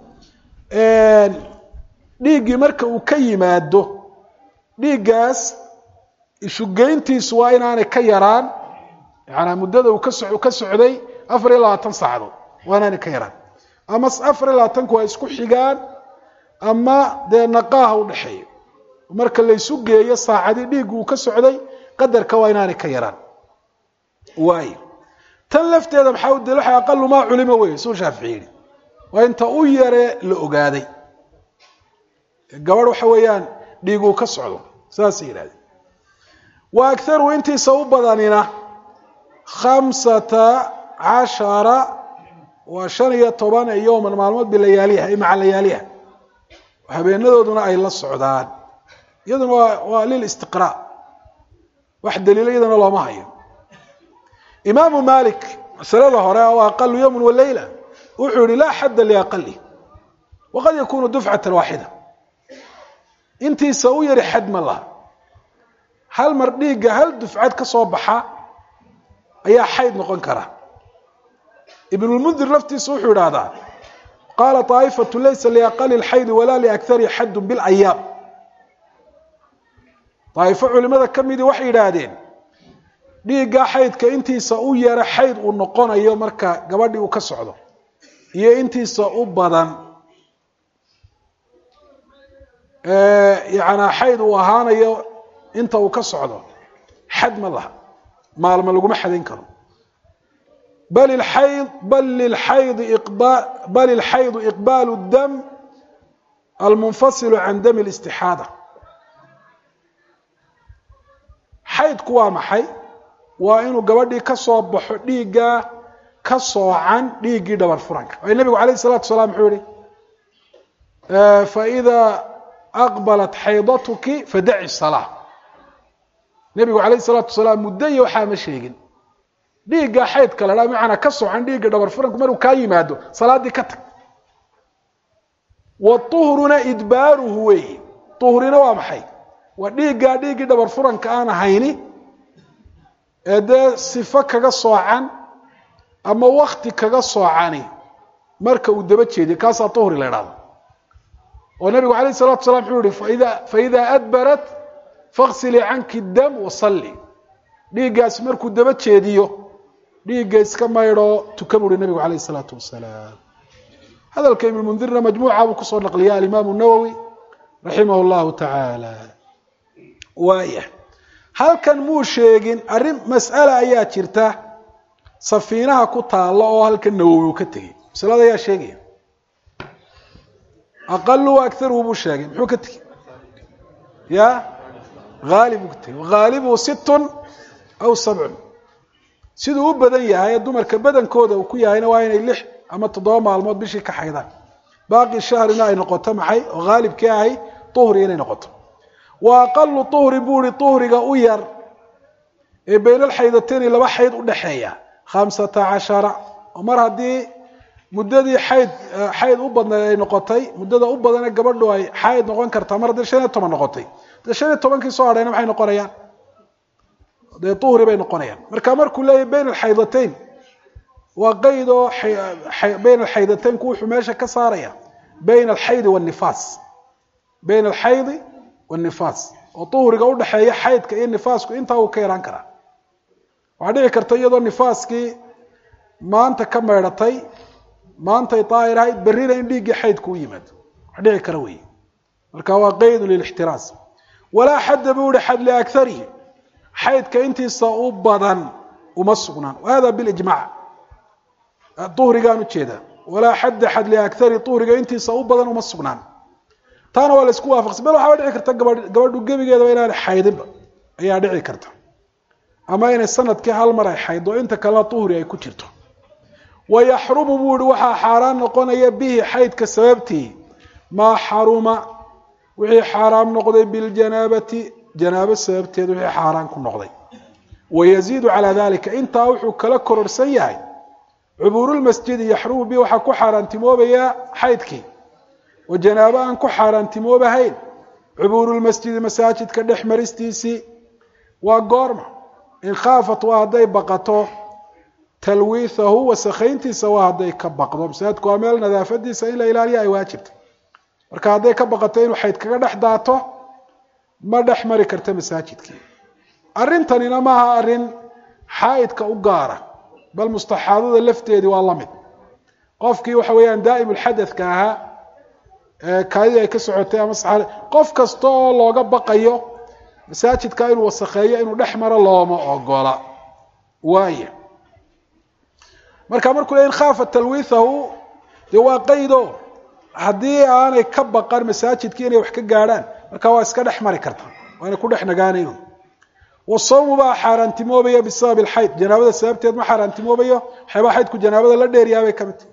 dhiiggii marka uu ka yimaado dhiiggaas ishugeyntiisu waa inaanay ka yaraan yaanaa muddada uu kaso ka socday afar iyo labaatan saacadood waa inaanay ka yaraan ama afar iyo labaatanku waa isku xigaan ama dee naqaaha udhexeeyo marka laysu geeyo saacadii dhiiggu uu ka socday qadarka waa inaanay ka yaraan waayo tan lafteeda maxaa u daliil waxa aqalu maa culima wey suu shaafici yihi waa inta u yare la ogaaday gabadh waxa weeyaan dhiiguu ka socdo saasay yidhahdeen wa akharu intiisa u badanina khamsata cashara waa shan iyo toban yowman maalmood bilayaaliha ay maca layaaliha habeenadooduna ay la socdaan iyaduna waa waa lilistiqraa wax daliilo iyadana looma hayo imaamu malik masalada hore oo aqalu yowman walayla wuxuu yihi laa xadda liaqali waqad yakunu dufcata waaxida intiisa u yari xad ma laha hal mar dhiigga hal dufcad ka soo baxa ayaa xayd noqon kara ibnulmundir laftiisa wuxuu idhaahdaa qaala طaa'ifatu laysa liaqali اlxaydi walaa liakari xaddu biاlayaam daa'ifo culimada ka midii waxay yidhaahdeen dhiiggaa xaydka intiisa u yara xayd uu noqonayo marka gabadhii uu ka socdo iyo intiisa u badan yanaa xayd uu ahaanayo inta uu ka socdo xad ma laha maalma laguma xadayn karo bal ilxayd bal lilxaydi iqba bal ilxaydu iqbaalu dam almunfasilu can dami listixaada xaydku waa maxay waa inuu gabadhii ka soo baxo dhiiggaa ka soocan dhiiggii dhabar furanka waayo nebigu alayh الsalatu salaam muxuu yihi faإida aqbalat xaydatuki fadaci الsalaa nebigu alayh الsalaatu wasalaam muddo iyo waxaa ma sheegin dhiiggaa xaydka la dhaa macanaa ka soocan dhiigga dhabar furanku maruu kaa yimaado salaaddii ka tag wauhruna idbaaruhu weeyi uhrina waa maxay waa dhiiggaa dhiiggii dhabar furanka aan ahayni ee dee sifo kaga soocan ama wakti kaga soocani marka uu daba jeediyo kaasaa uhri la idhahdo oo nabigu alayh الsalatu salam wuxuu yihi faida faida adbarat faغsilii canki dam wasalli dhiiggaasi markuu daba jeediyo dhiigga iska maydhoo tuka buuhi nabigu alayh الsalaatu wasalaam hadalka ibn mundirna majmuuca buu kusoo naqliya alimaamu nawowi raximah اllahu tacaala waaya halkan muu sheegin arrin mas'ala ayaa jirta safiinaha ku taalla oo halkan nawowi uu ka tegey masalada ayaa sheegaya aqalu akaruhu buu sheegay muxuu ka tegey ya haali buu ka tegey haalibuhu sittun aw sabcun siduu u badan yahay ee dumarka badankooda uu ku yahayna waa inay lix ama toddoba maalmood bishii ka xaydaan baaqi shahrina ay noqoto maxay oo haalibkii ahay uhri inay noqoto wa aqalu uhri buu ihi uhriga u yar ee baynalxaydatayni laba xayd udhaxeeya khamsata cashara oo mar haddii muddadii xayd xayd u badnayd ay noqotay muddada u badane gabadhu ay xayd noqon kartaa mar haddii shan iyo toban noqotay dee shan iyo tobankii soo hadhayna maxay noqonayaan dee uhri bay noqonayaan marka markuu leeyahy bayn alxaydatayn waa qeyd oo bayn alxaydataynku wuxuu meesha ka saaraya bayna alxaydi wanifaas bayna alxaydi wanifaas oo uhriga udhaxeeya xaydka iyo nifaasku intaa uu ka yaraan karaa waxaa dhici karta iyadoo nifaaskii maanta ka maydhatay maantay daahir ahayd berrina in dhiiggii xaydku u yimaado wax dhici kara wey marka waa qeydu lilixtiraas walaa xadda buu ihi xad liakarihi xaydka intiisa u badan uma sugnaan hada bilijmac uhrigaan ujeedaa walaa xadda xad liakari uhriga intiisa u badan uma sugnaan taana waa la isku waafaqsan bal waxaaba dhici karta gabadh gabadhu gebigeedaba inaanay xaydinba ayaa dhici karta ama inay sanadkii hal mar ay xayddo inta kalena uhri ay ku jirto wayaxrumu buu ihi waxaa xaaraan noqonaya bihi xaydka sababtii maa xaruma wixii xaaraam noqday biljanaabati janaabo sababteed wixii xaaraan ku noqday wayaziidu calaa dalika intaa wuxuu kala kororsan yahay cubuurulmasjidi yaxrumu bihi waxaa ku xaaraantimoobayaa xaydkii oo janaabo aan ku xaaraantimoobahayn cubuurulmasjidi masaajidka dhex maristiisii waa goorma in khaafat waa hadday baqato talwiithahu wasakhayntiisa waa hadday ka baqdo masaajidku waa meel nadaafadiisa in la ilaaliya ay waajibta marka hadday ka baqato inuu xayd kaga dhex daato ma dhex mari karta masaajidkii arrintanina maaha arrin xaa'idka u gaara bal mustaxaadada lafteedii waa la mid qofkii waxa weeyaan daa'im ulxadadka ahaa kaadidii ay ka socotay ama saxaada qof kasta oo looga baqayo masaajidka inuu wasakheeyo inuu dhex maro looma ogola waaya marka markuu le in khaafa talwiithahu dee waa qaydo haddii aanay ka baqan masaajidkii inay wax ka gaadhaan marka waa iska dhex mari karta waa inay ku dhex nagaanayn wasawmu baa xaaraantimoobaya bisabab alxayd janaabada sababteed ma xaaraantimoobayo waxyaabaa xaydku janaabada la dheeryaabay ka mid tahy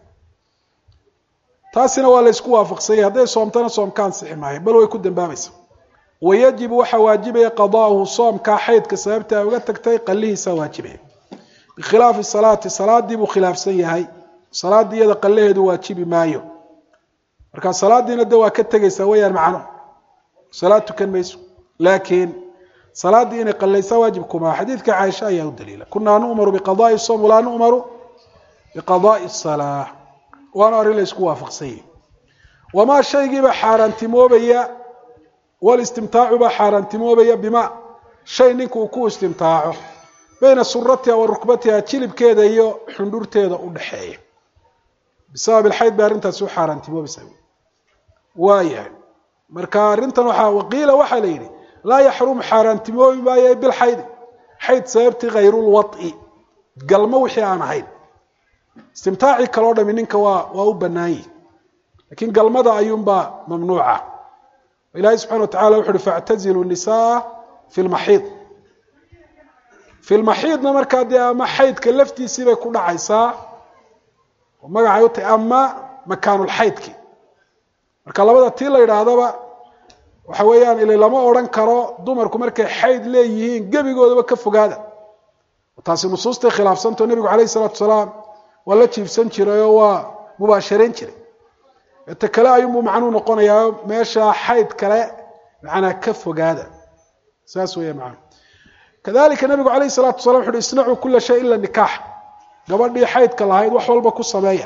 taasina waa la ysku waafaqsanyay hadday soomtana soomka ansixi maayo bal way ku dambaabaysa wayajibu waxaa waajibaya qadaahu soomkaa xaydka sababta ay uga tagtay qalihiisaa waajibaya bikhilaafi salaati salaadii buu khilaafsan yahay salaaddii iyada qalaheedu waajibi maayo marka salaadiina de waa ka tegaysaa weyaan macno salaad tukan mayso laakiin salaaddii inay qalaysaa waajib kumaa xadiidka caaisha ayaa u daliila kunaa nu'maru biqadaai som walaa nu'maru biqadaai salaa waana arrin la isku waafaqsanyay wamaa shaygiiba xaaraantimoobaya walistimtaacu baa xaaraantimoobaya bima shay ninka uu ku istimtaaco bayna suratiha wa rukbatiha jilibkeeda iyo xundhurteeda u dhaxeeya bisabab ilxayd bay arrintaasi u xaaraantimoobaysaa waayahay marka arrintan waxaa waqiila waxaa la yidhi laa yaxrumu xaaraantimoobi maayo bilxaydi xayd sababtii hayrulwaط'i galmo wixii aan ahayn istimtaacii kaloo dhami ninka waa waa u banaanyi lakiin galmada ayuunbaa mamnuuca ilahi subxana wa tacala wuxu uhi faاctazilu nisaa fi lmaxiid fi lmaxiidna markaa dee ama xaydka laftiisii bay ku dhacaysaa oo magacay u tahay ama makaanulxaydki marka labada tii la yidhaahdaba waxa weeyaan ila lama odhan karo dumarku markay xayd leeyihiin gebigoodaba ka fogaada taasi nusuustay khilaafsantao nebigu calayh isalaatu salaam waa la jiibsan jiray oo waa mubaasharayn jiray ta kale ayuunbuu macnuu noqonayaa meesha xayd kale macnaa ka fogaada saas weya macana kadalika nebigu calayh isalaatu salam wuxu uhi isnacuu kula shay ila nikaax gabadhii xaydka lahayd wax walba ku sameeya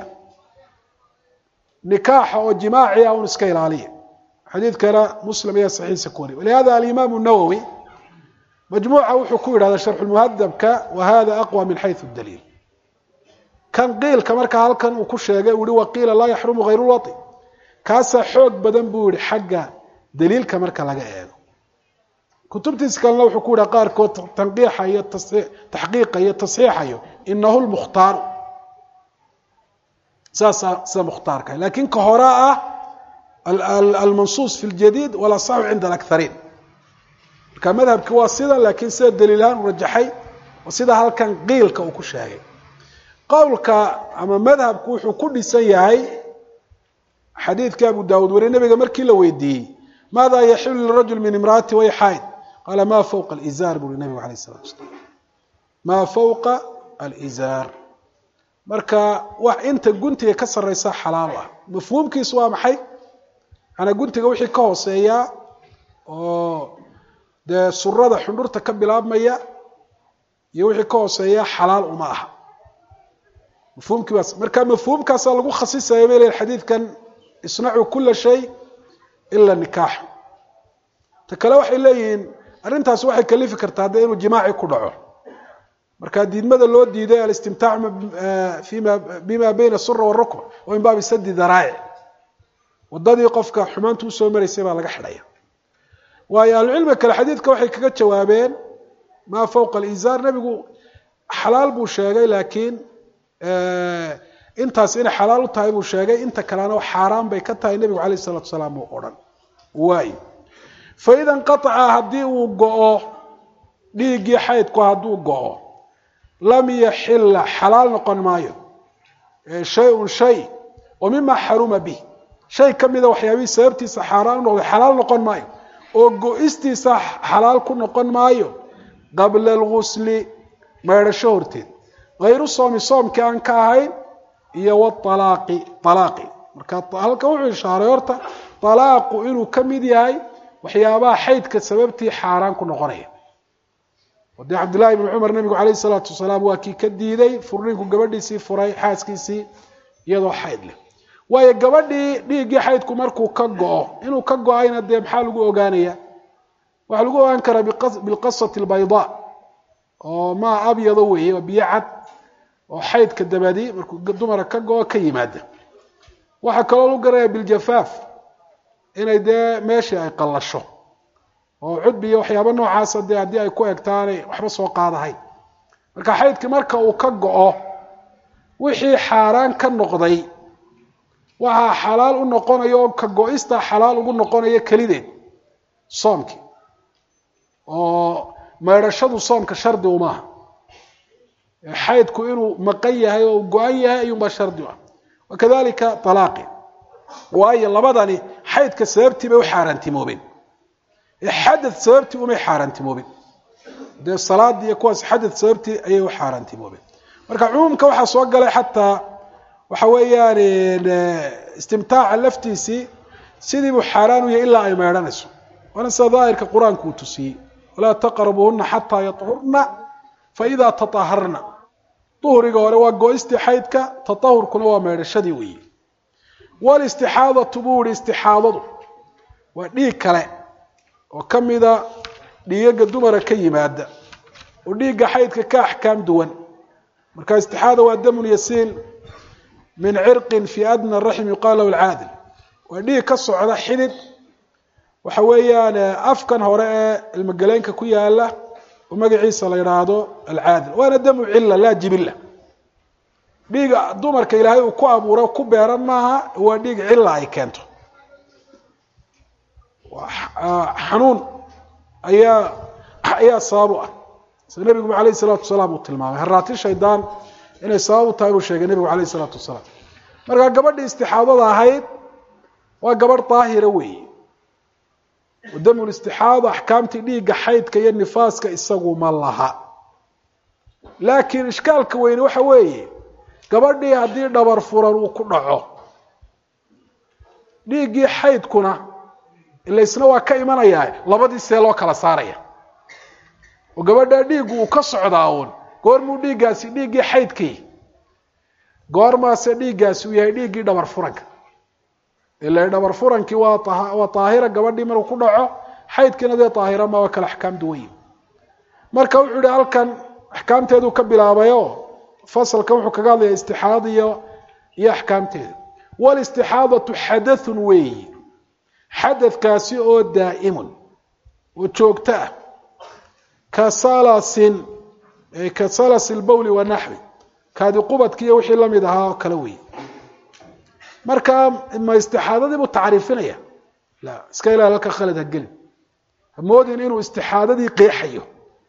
nikaaxa oo jimaaci ah un iska ilaaliya xadiidkana muslim ayaa saxiixa ku wariy walihada alimaamu nawowi majmuuca wuxuu ku yidhahda sharxulmuhadabka wa hada aqwa min xayu daliil kan qiilka markaa halkan uu ku sheegay uu yihi waqiila laa yaxrumu hayru lwai kaasaa xoog badan buu yihi xagga daliilka marka laga eego kutubtiis kalena wuxuu ku yihi qaarkood tanqiixa iyo taxqiiqa iyo tasxiixayo inahu lmukhtaaru saasaa sida mukhtaarka lakin ka hore ah almansuus fi ljadiid walasaxu cinda alakariin marka madhabki waa sida laakiin sida daliilahaan u rajaxay oo sida halkan qiilka uu ku sheegay qowlka ama madhabku wuxuu ku dhisan yahay xadiidka abu daawud wari nabiga markii la weydiiyey maada yaxilu lirajul min imraati way xayd qaala ma fawqa alizaar buri nabigu alayh isalatu wasalaam maa fawqa alizaar marka wax inta guntiga ka sarraysa xalaal ah mafhuumkiisu waa maxay manaa guntiga wixii ka hooseeya oo dee surada xundhurta ka bilaabmaya iyo wixii ka hooseeya xalaal uma aha mafhuumkii baas marka mafhuumkaasaa lagu khasisaya bay leeyihin xadiidkan isnacuu kula shay ila nikaax ta kale waxay leeyihiin arrintaas waxay kalifi kartaa dee inuu jimaaci ku dhaco marka diidmada loo diiday alistimtaac fima bima bayna sura warukba oo min baabi sadi daraa'ic wadadii qofka xumaanta usoo maraysay baa laga xidhaya waayo ahlucilmiga kale xadiidka waxay kaga jawaabeen maa fawqa alizaar nebigu xalaal buu sheegay laakiin intaas inay xalaal u tahay buu sheegay inta kalena xaaraan bay ka tahay nebigu alayh isalatu salaam uu odhan waay faida inqaaca haddii uu go-o dhiiggii xaydku hadduu go-o lam yaxila xalaal noqon maayo shay-un shay oo mima xaruma bih shay ka mida waxyaabihii sababtiisa xaaraan u noqday xalaal noqon maayo oo go-istiisa xalaal ku noqon maayo qabla algusli maydhasho horteed hayru soomi soomkii aan ka ahayn iyo walaaqi alaaqi marka halkan wuxuu ishaaray horta alaaqu inuu ka mid yahay waxyaabaha xaydka sababtii xaaraan ku noqonaya oo dee cabdillahi ibni cumar nebigu calayhi salaatu wasalaam waa kii ka diiday furniinku gabadhiisii furay xaaskiisii iyadoo xayd leh waayo gabadhii dhiiggii xaydku markuu ka go-o inuu ka go-ayna dee maxaa lagu ogaanaya waxaa lagu ogaan karaa bilqasati albaydaa oo maa abyado weeye oo biyo cad oo xaydka dabadi markuu dumara ka go-o ka yimaada waxaa kaloo lagu garanaya biljafaaf inay dee meeshii ay qallasho oo cudbi iyo waxyaaba noocaasa dee haddii ay ku egtaanay waxba soo qaadahayn marka xaydkii marka uu ka go-o wixii xaaraan ka noqday waxaa xalaal u noqonaya oo ka go-ista xalaal ugu noqonaya kelideed soomkii oo maydhashadu soomka shardi umaaha xaydku inuu maqan yahay oo go-an yahay ayuunbaa shardi u ah wakadalika alaaqi waayo labadani xaydka sababtii bay u xaaraantimoobeen xadad sababtii umay xaaraantimoobeen dee salaadii iyo kuwaas xadad sababtii ayay u xaaraantimoobeen marka cumuumka waxaa soo galay xataa waxa weeyaan istimtaaca laftiisii sidii buu xaaraan u yahay ilaa ay meedhanayso waana sida daahirka qur-aanku uu tusiyey walaa taqrabuuhuna xataa yaطhurna faidaa taaharna duhriga hore waa go-istii xaydka taahurkuna waa meedhashadii weeye walistixaadatu buu ihi istixaadadu waa dhiig kale oo ka mida dhiigaga dumara ka yimaada oo dhiigga xaydka ka axkaam duwan marka istixaada waa damun yasiil min cirqin fi adna raxm yuqaal lahu alcaadil waa dhiig ka socda xidid waxa weeyaan afkan hore ee ilmogaleenka ku yaala oo magaciisa la yidhaahdo alcaadil waana damu cila laa jibila dhiiga dumarka ilaahay uu ku abuuro ku beeran maaha waa dhiig cila ay keento xanuun ayaa ayaa sabab u ah sida nebiguba alayh isalaatu wasalaam uu tilmaamay haraati shaydaan inay sabab u tahay buu sheegay nebigu alayh isalaatu wasalaam markaa gabadhii istixaadada ahayd waa gabadh daahira weeye wadamul istixaada axkaamtii dhiigga xaydka iyo nifaaska isagu ma laha laakiin ishkaalka weyne waxa weeye gabadhii haddii dhabar furan uu ku dhaco dhiiggii xaydkuna ila isna waa ka imanayaa labadii see loo kala saaraya oo gabadhaa dhiiggu uu ka socdaa uun goormuu dhiiggaasi dhiiggii xaydkii goormaase dhiiggaasi uu yahay dhiiggii dhabar furanka ila dhabar furankii waa waa daahira gabadhii maruu ku dhaco xaydkiina dee daahira ma waa kale axkaam duwayi marka wuxuu yihi halkan axkaamteeduu ka bilaabayo fasalkan wuxuu kaga hadlaya istixaada iyo iyo axkaamteeda walistixaadatu xadathun weeyi xadadkaasi oo daa'imun oo joogto ah ka salasin ka salasi lbowli wanaxwi kaadi qubadki iyo wixii lamid ahaa oo kale weeye marka ma istixaadadii buu tacriifinaya la iska ilaali halka khalad ha gelin hamoodin inuu istixaadadii qeexayo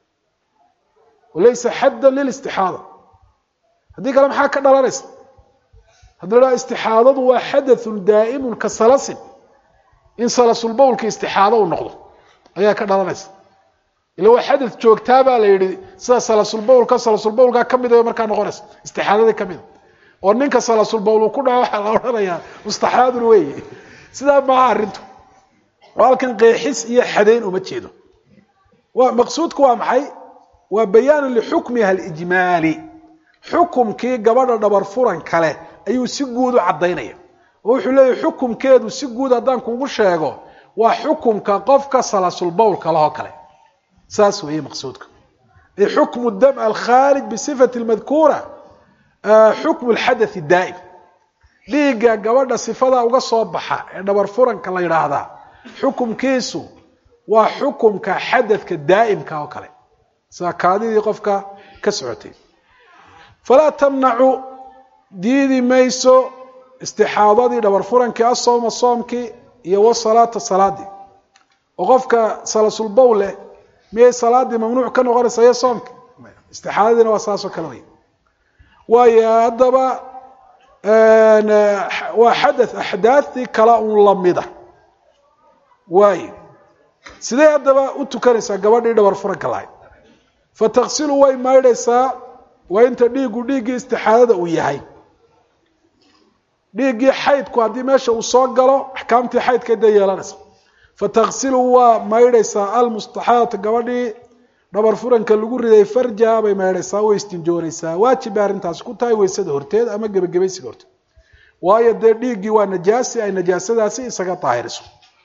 walaysa xaddan lilistixaada haddii kale maxaa ka dhalanaysa haddii la dhaha istixaadadu waa xadathun daa'imun ka salasin in salasulbowlka istixaado uu noqdo ayaa ka dhalanaysa ila waa xadath joogtaa baa la yidhi sida salasulbowlka salasulbowlkaa ka mid a markaa noqonaysa istixaadadii ka mida oo ninka salasulbowl uu ku dhaco waxaa la odhanayaa mustaxaadun weeye sidaa maaha arrintu oo halkan qeexis iyo xadayn uma jeedo wa maqsuudku waa maxay waa bayaanu lixukmiha alijmaali xukumkii gabadha dhabar furan kale ayuu si guud u caddaynaya oo wuxuu leeyahy xukumkeedu si guud haddaan kugu sheego waa xukumka qofka salasulbowlka lahoo kale saas weeye maqsuudka xukmu dam alkhaarij bisifati lmadkuura xukmu lxadathi daa'im dhiigga gabadha sifada uga soo baxa ee dhabar furanka la yidhaahdaa xukumkiisu waa xukumka xadadka daa'imka oo kale sida kaadidii qofka ka socotay falaa tamnacu diidi mayso istixaadadii dhabar furankii asooma soomkii iyo wasalaata salaadii oo qofka salasulbow leh miyay salaadii mamnuuc ka noqonaysa iyo soomki istixaadadiina waa saasoo kale wey waayo haddaba waa xadath axdaadii kala un lamida waayo sidee haddaba u tukanaysaa gabadhii dhabar furanka lahayd fataksilu way maydhaysaa waa inta dhiiggu dhiiggii istixaadada uu yahay dhiiggii xaydku haddii meesha uu soo galo axkaamtii xaydka dee yeelanaysa fataksilu waa maydhaysaa almustaxaadata gabadhii dhabar furanka lagu riday farjaha bay maydhaysaa way istinjoonaysaa waajib bay arrintaasi ku tahay weysada horteed ama gebagabaysiga horteed waayo dee dhiiggii waa najaasi ay najaasadaasi isaga daahiriso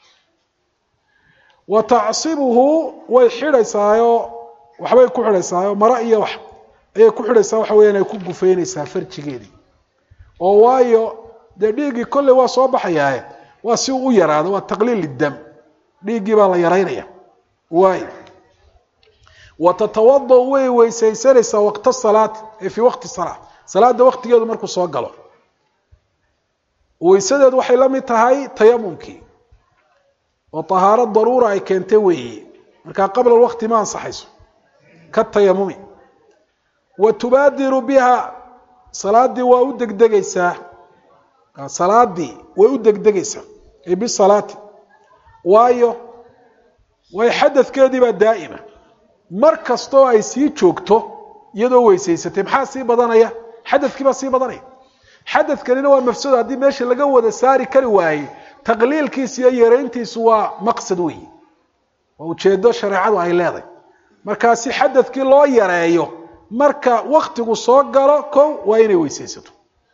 wa tacsibuhu way xidhaysaayo waxbay ku xidhaysaayo mara iyo wax ayay ku xidhaysaa waxa weeyaan ay ku gufeynaysaa farjigeedii oo waayo dee dhiiggii kolley waa soo baxayaaye waa si uu u yaraado waa taqliil lidam dhiiggii baa la yaraynaya waayo wa tatawada way weysaysanaysaa waqta salaati ee fii waqti salaa salaada waqtigeedu markuu soo galo weysadeedu waxay la mid tahay tayamumkii oo tahaaro daruura ay keentay weeye markaa qabla waqti ma ansaxayso ka tayamumi wa tubaadiru biha salaadii waa u degdegaysaa salaadii way u degdegaysaa ay bisalaati waayo way xadadkeedii baa daa'ima mar kastoo ay sii joogto iyadoo weysaysatay maxaa sii badanaya xadadkii baa sii badanaya xadadkanina waa mafsuud haddii meesha laga wada saari kari waayey taqliilkiisu iyo yarayntiisu waa maqsad weyi waa ujeedo shareecadu ay leedahay markaa si xadadkii loo yareeyo marka waktigu soo galo kow waa inay weysaysato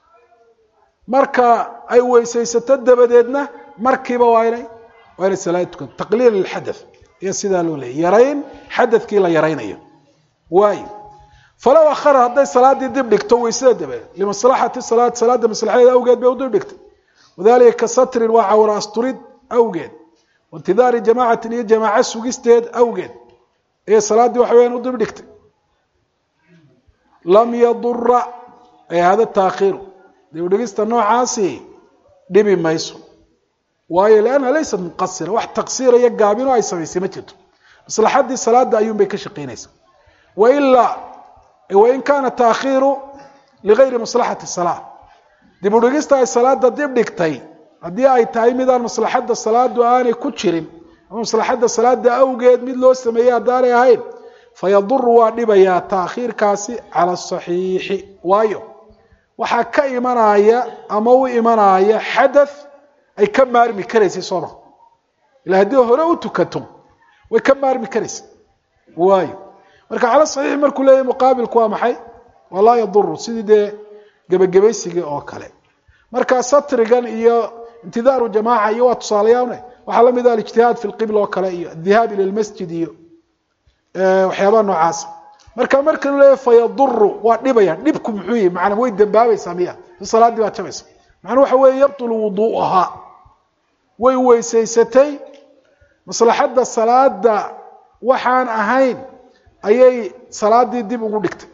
marka ay weysaysato dabadeedna markiiba waa inay waa inay salaad tukato taqliil lilxadath iyo sidaa loo leeyay yarayn xadadkii la yaraynayo waayo falow akhara hadday salaaddii dib dhigto weysada dabadeed limaslaxati salaad salaadda maslaxadeeda awgeed bay u dib dhigtay wadalika ka satrin waa cawra asturid awgeed waintidaari jamaacatin iyo jamaaco sugisteed awgeed ayay salaaddii waxa weyaan u dib dhigtay lam yadura ay hada taakhiiru dib dhigista noocaasi dhibi mayso waayo lianna laysat muqasira wax taqsiira iyo gaabino ay samaysay ma jirto maslaxaddii salaada ayuun bay ka shaqeynaysa wailaa wain kaana taakhiiru ligayri maslaxati salaa dib u dhigista ay salaada dib dhigtay haddii ay tahay midaan maslaxadda salaadu aanay ku jirin ama maslaxadda salaada awgeed mid loo sameeyey haddaanay ahayn fayaduru waa dhibayaa taakhiirkaasi cala asaxiixi waayo waxaa ka imanaya ama u imanaya xadath ay ka maarmi karaysay sooma ila haddii hore u tukato way ka maarmi karaysa waayo marka cala saxiixi markuu leeyahy muqaabilku waa maxay waa laa yaduru sidii dee gebagabaysigii oo kale marka satrigan iyo intidaaru jamaaca iyo waa tusaalayaane waxaa lamid ah alijtihaad fi lqibla oo kale iyo adhihaab ila lmasjid iyo waxyaabaha noocaasa marka marka lu leeyahy fayaduru waa dhibaya dhibku muxuu yihi macanaa way dambaabaysaa miya si salaaddii baad jabaysa macnuu waxa weeye yabtulu wuduu'ahaa way weysaysatay maslaxadda salaada waxaan ahayn ayay salaadii dib ugu dhigtay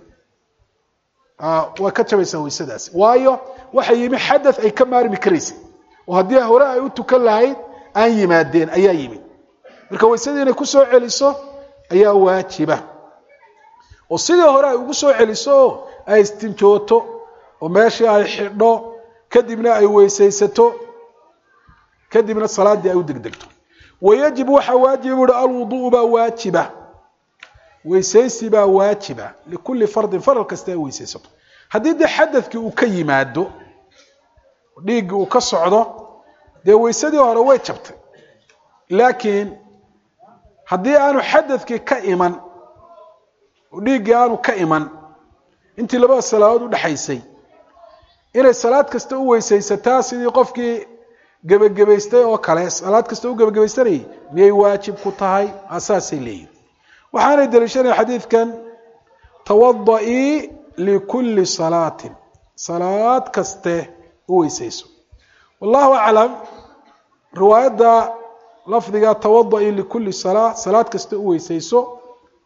waa ka jabaysaa weysadaasi waayo waxa yimi xadath ay ka maarmi karaysay oo haddii hore ay u tukan lahayd aan yimaadeen ayaa yimid marka weysadii inay ku soo celiso ayaa waajiba oo sidii hore ay ugu soo celiso oo ay istinjooto oo meeshii ay xidho kadibna ay weysaysato kadibna salaaddii ay u degdegto wayajib waxaa waajiba buuhi alwuduءu baa waajiba weysaysi baa waajiba likulli fardin faral kasta ay weysaysato haddii dee xadadkii uu ka yimaado dhiiggii uu ka socdo dee weysadii hore way jabtay laakiin haddii aanu xadadkii ka iman oo dhiiggii aanu ka iman intii labada salaadood udhexaysay inay salaad kasta u weysaysataa sidii qofkii gebagabaystay oo kale salaad kasta u gebagabaysanayay miyay waajib ku tahay asaasay leeyihin waxaanay daliishanaya xadiidkan tawada-ii likulli salaatin salaad kaste u weysayso wallahu aclam riwaayadda lafdiga tawada-ii likulli salaa salaad kaste u weysayso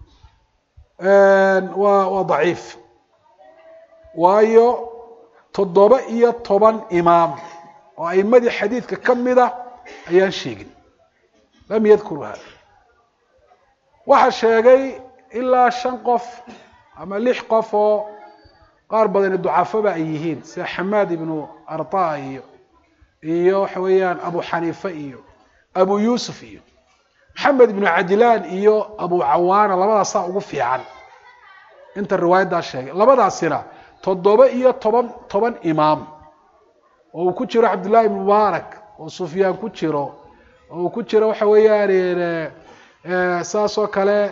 waa waa daciif waayo toddoba iyo toban imaam oo aimadii xadiidka ka mid a ayaan sheegin lam yadkuru hada waxaa sheegay ilaa shan qof ama lix qof oo qaar badani ducafoba ay yihiin sida xamaad ibnu arta iyo iyo waxa weeyaan abu xaniife iyo abu yuusuf iyo maxamed ibnu cajlaan iyo abu cawaana labadaasaa ugu fiican inta riwaayaddaa sheegay labadaasina toddoba iyo toban toban imaam oo uu ku jiro cabdullahi ibn mubaarak oo sufyaan ku jiro oo uu ku jiro waxa weeyaan saas oo kale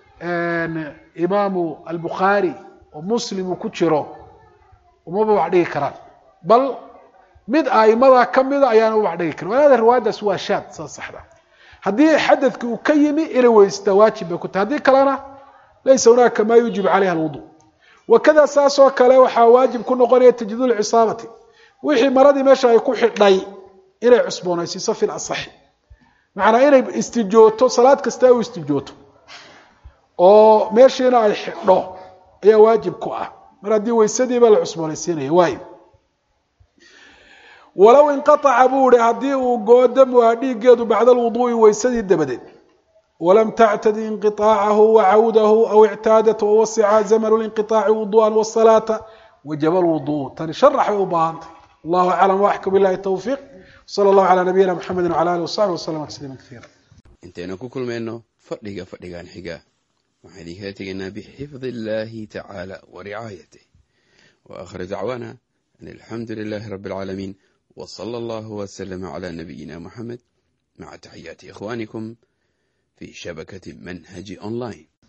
imaamu albukhaari oo muslim uu ku jiro umaba wax dhigi karaan bal mid aimada kamida ayaana u wax dhigi karan walaada riwaayaddaas waa shaad saa saxda haddii xadadki uu ka yimi inay weystaa waajib bay ku tahay haddii kalena laysa hunaaka maa yuujibu calayha alwudu wakada saas oo kale waxaa waajib ku noqonaya tajdiid lcisaabati wixii maradii meesha ay ku xidhay inay cusboonaysiiso fi lasaxi macnaa inay istijooto salaad kasta u istijooto oo meeshiina ay xidho ayaa waajib ku ah mar haddii weysadiiba la cusboonaysiinaya waayo walow inqaaca buu ihi haddii uu goo damuha dhiiggeedu bacda alwuduu'i weysadii dabadeed walam tactadi inqiطaacahu wacawdahu aw ictaadat wawasica zamanu linqiطaaci wudu'an wasalaata wajaba lwudu tani sharax bay u baahantay allahu aclam waxka bilahi towfiiq sala allahu calaa nabiyina mxamedi wcala alih wasaxbi waslama tasliima kaiira intaynu ku kulmayno fadhiga fadhigan xiga waxaan idinkala tegaynaa bixifdi illahi tacaala wa ricaayatih wa akhir dacwaana an alxamdu lilahi rabi alcaalamiin w sala allahu wslama cla nabiyina muxamed maca taxiyaati ikhwanikum fi shabakati manhaji online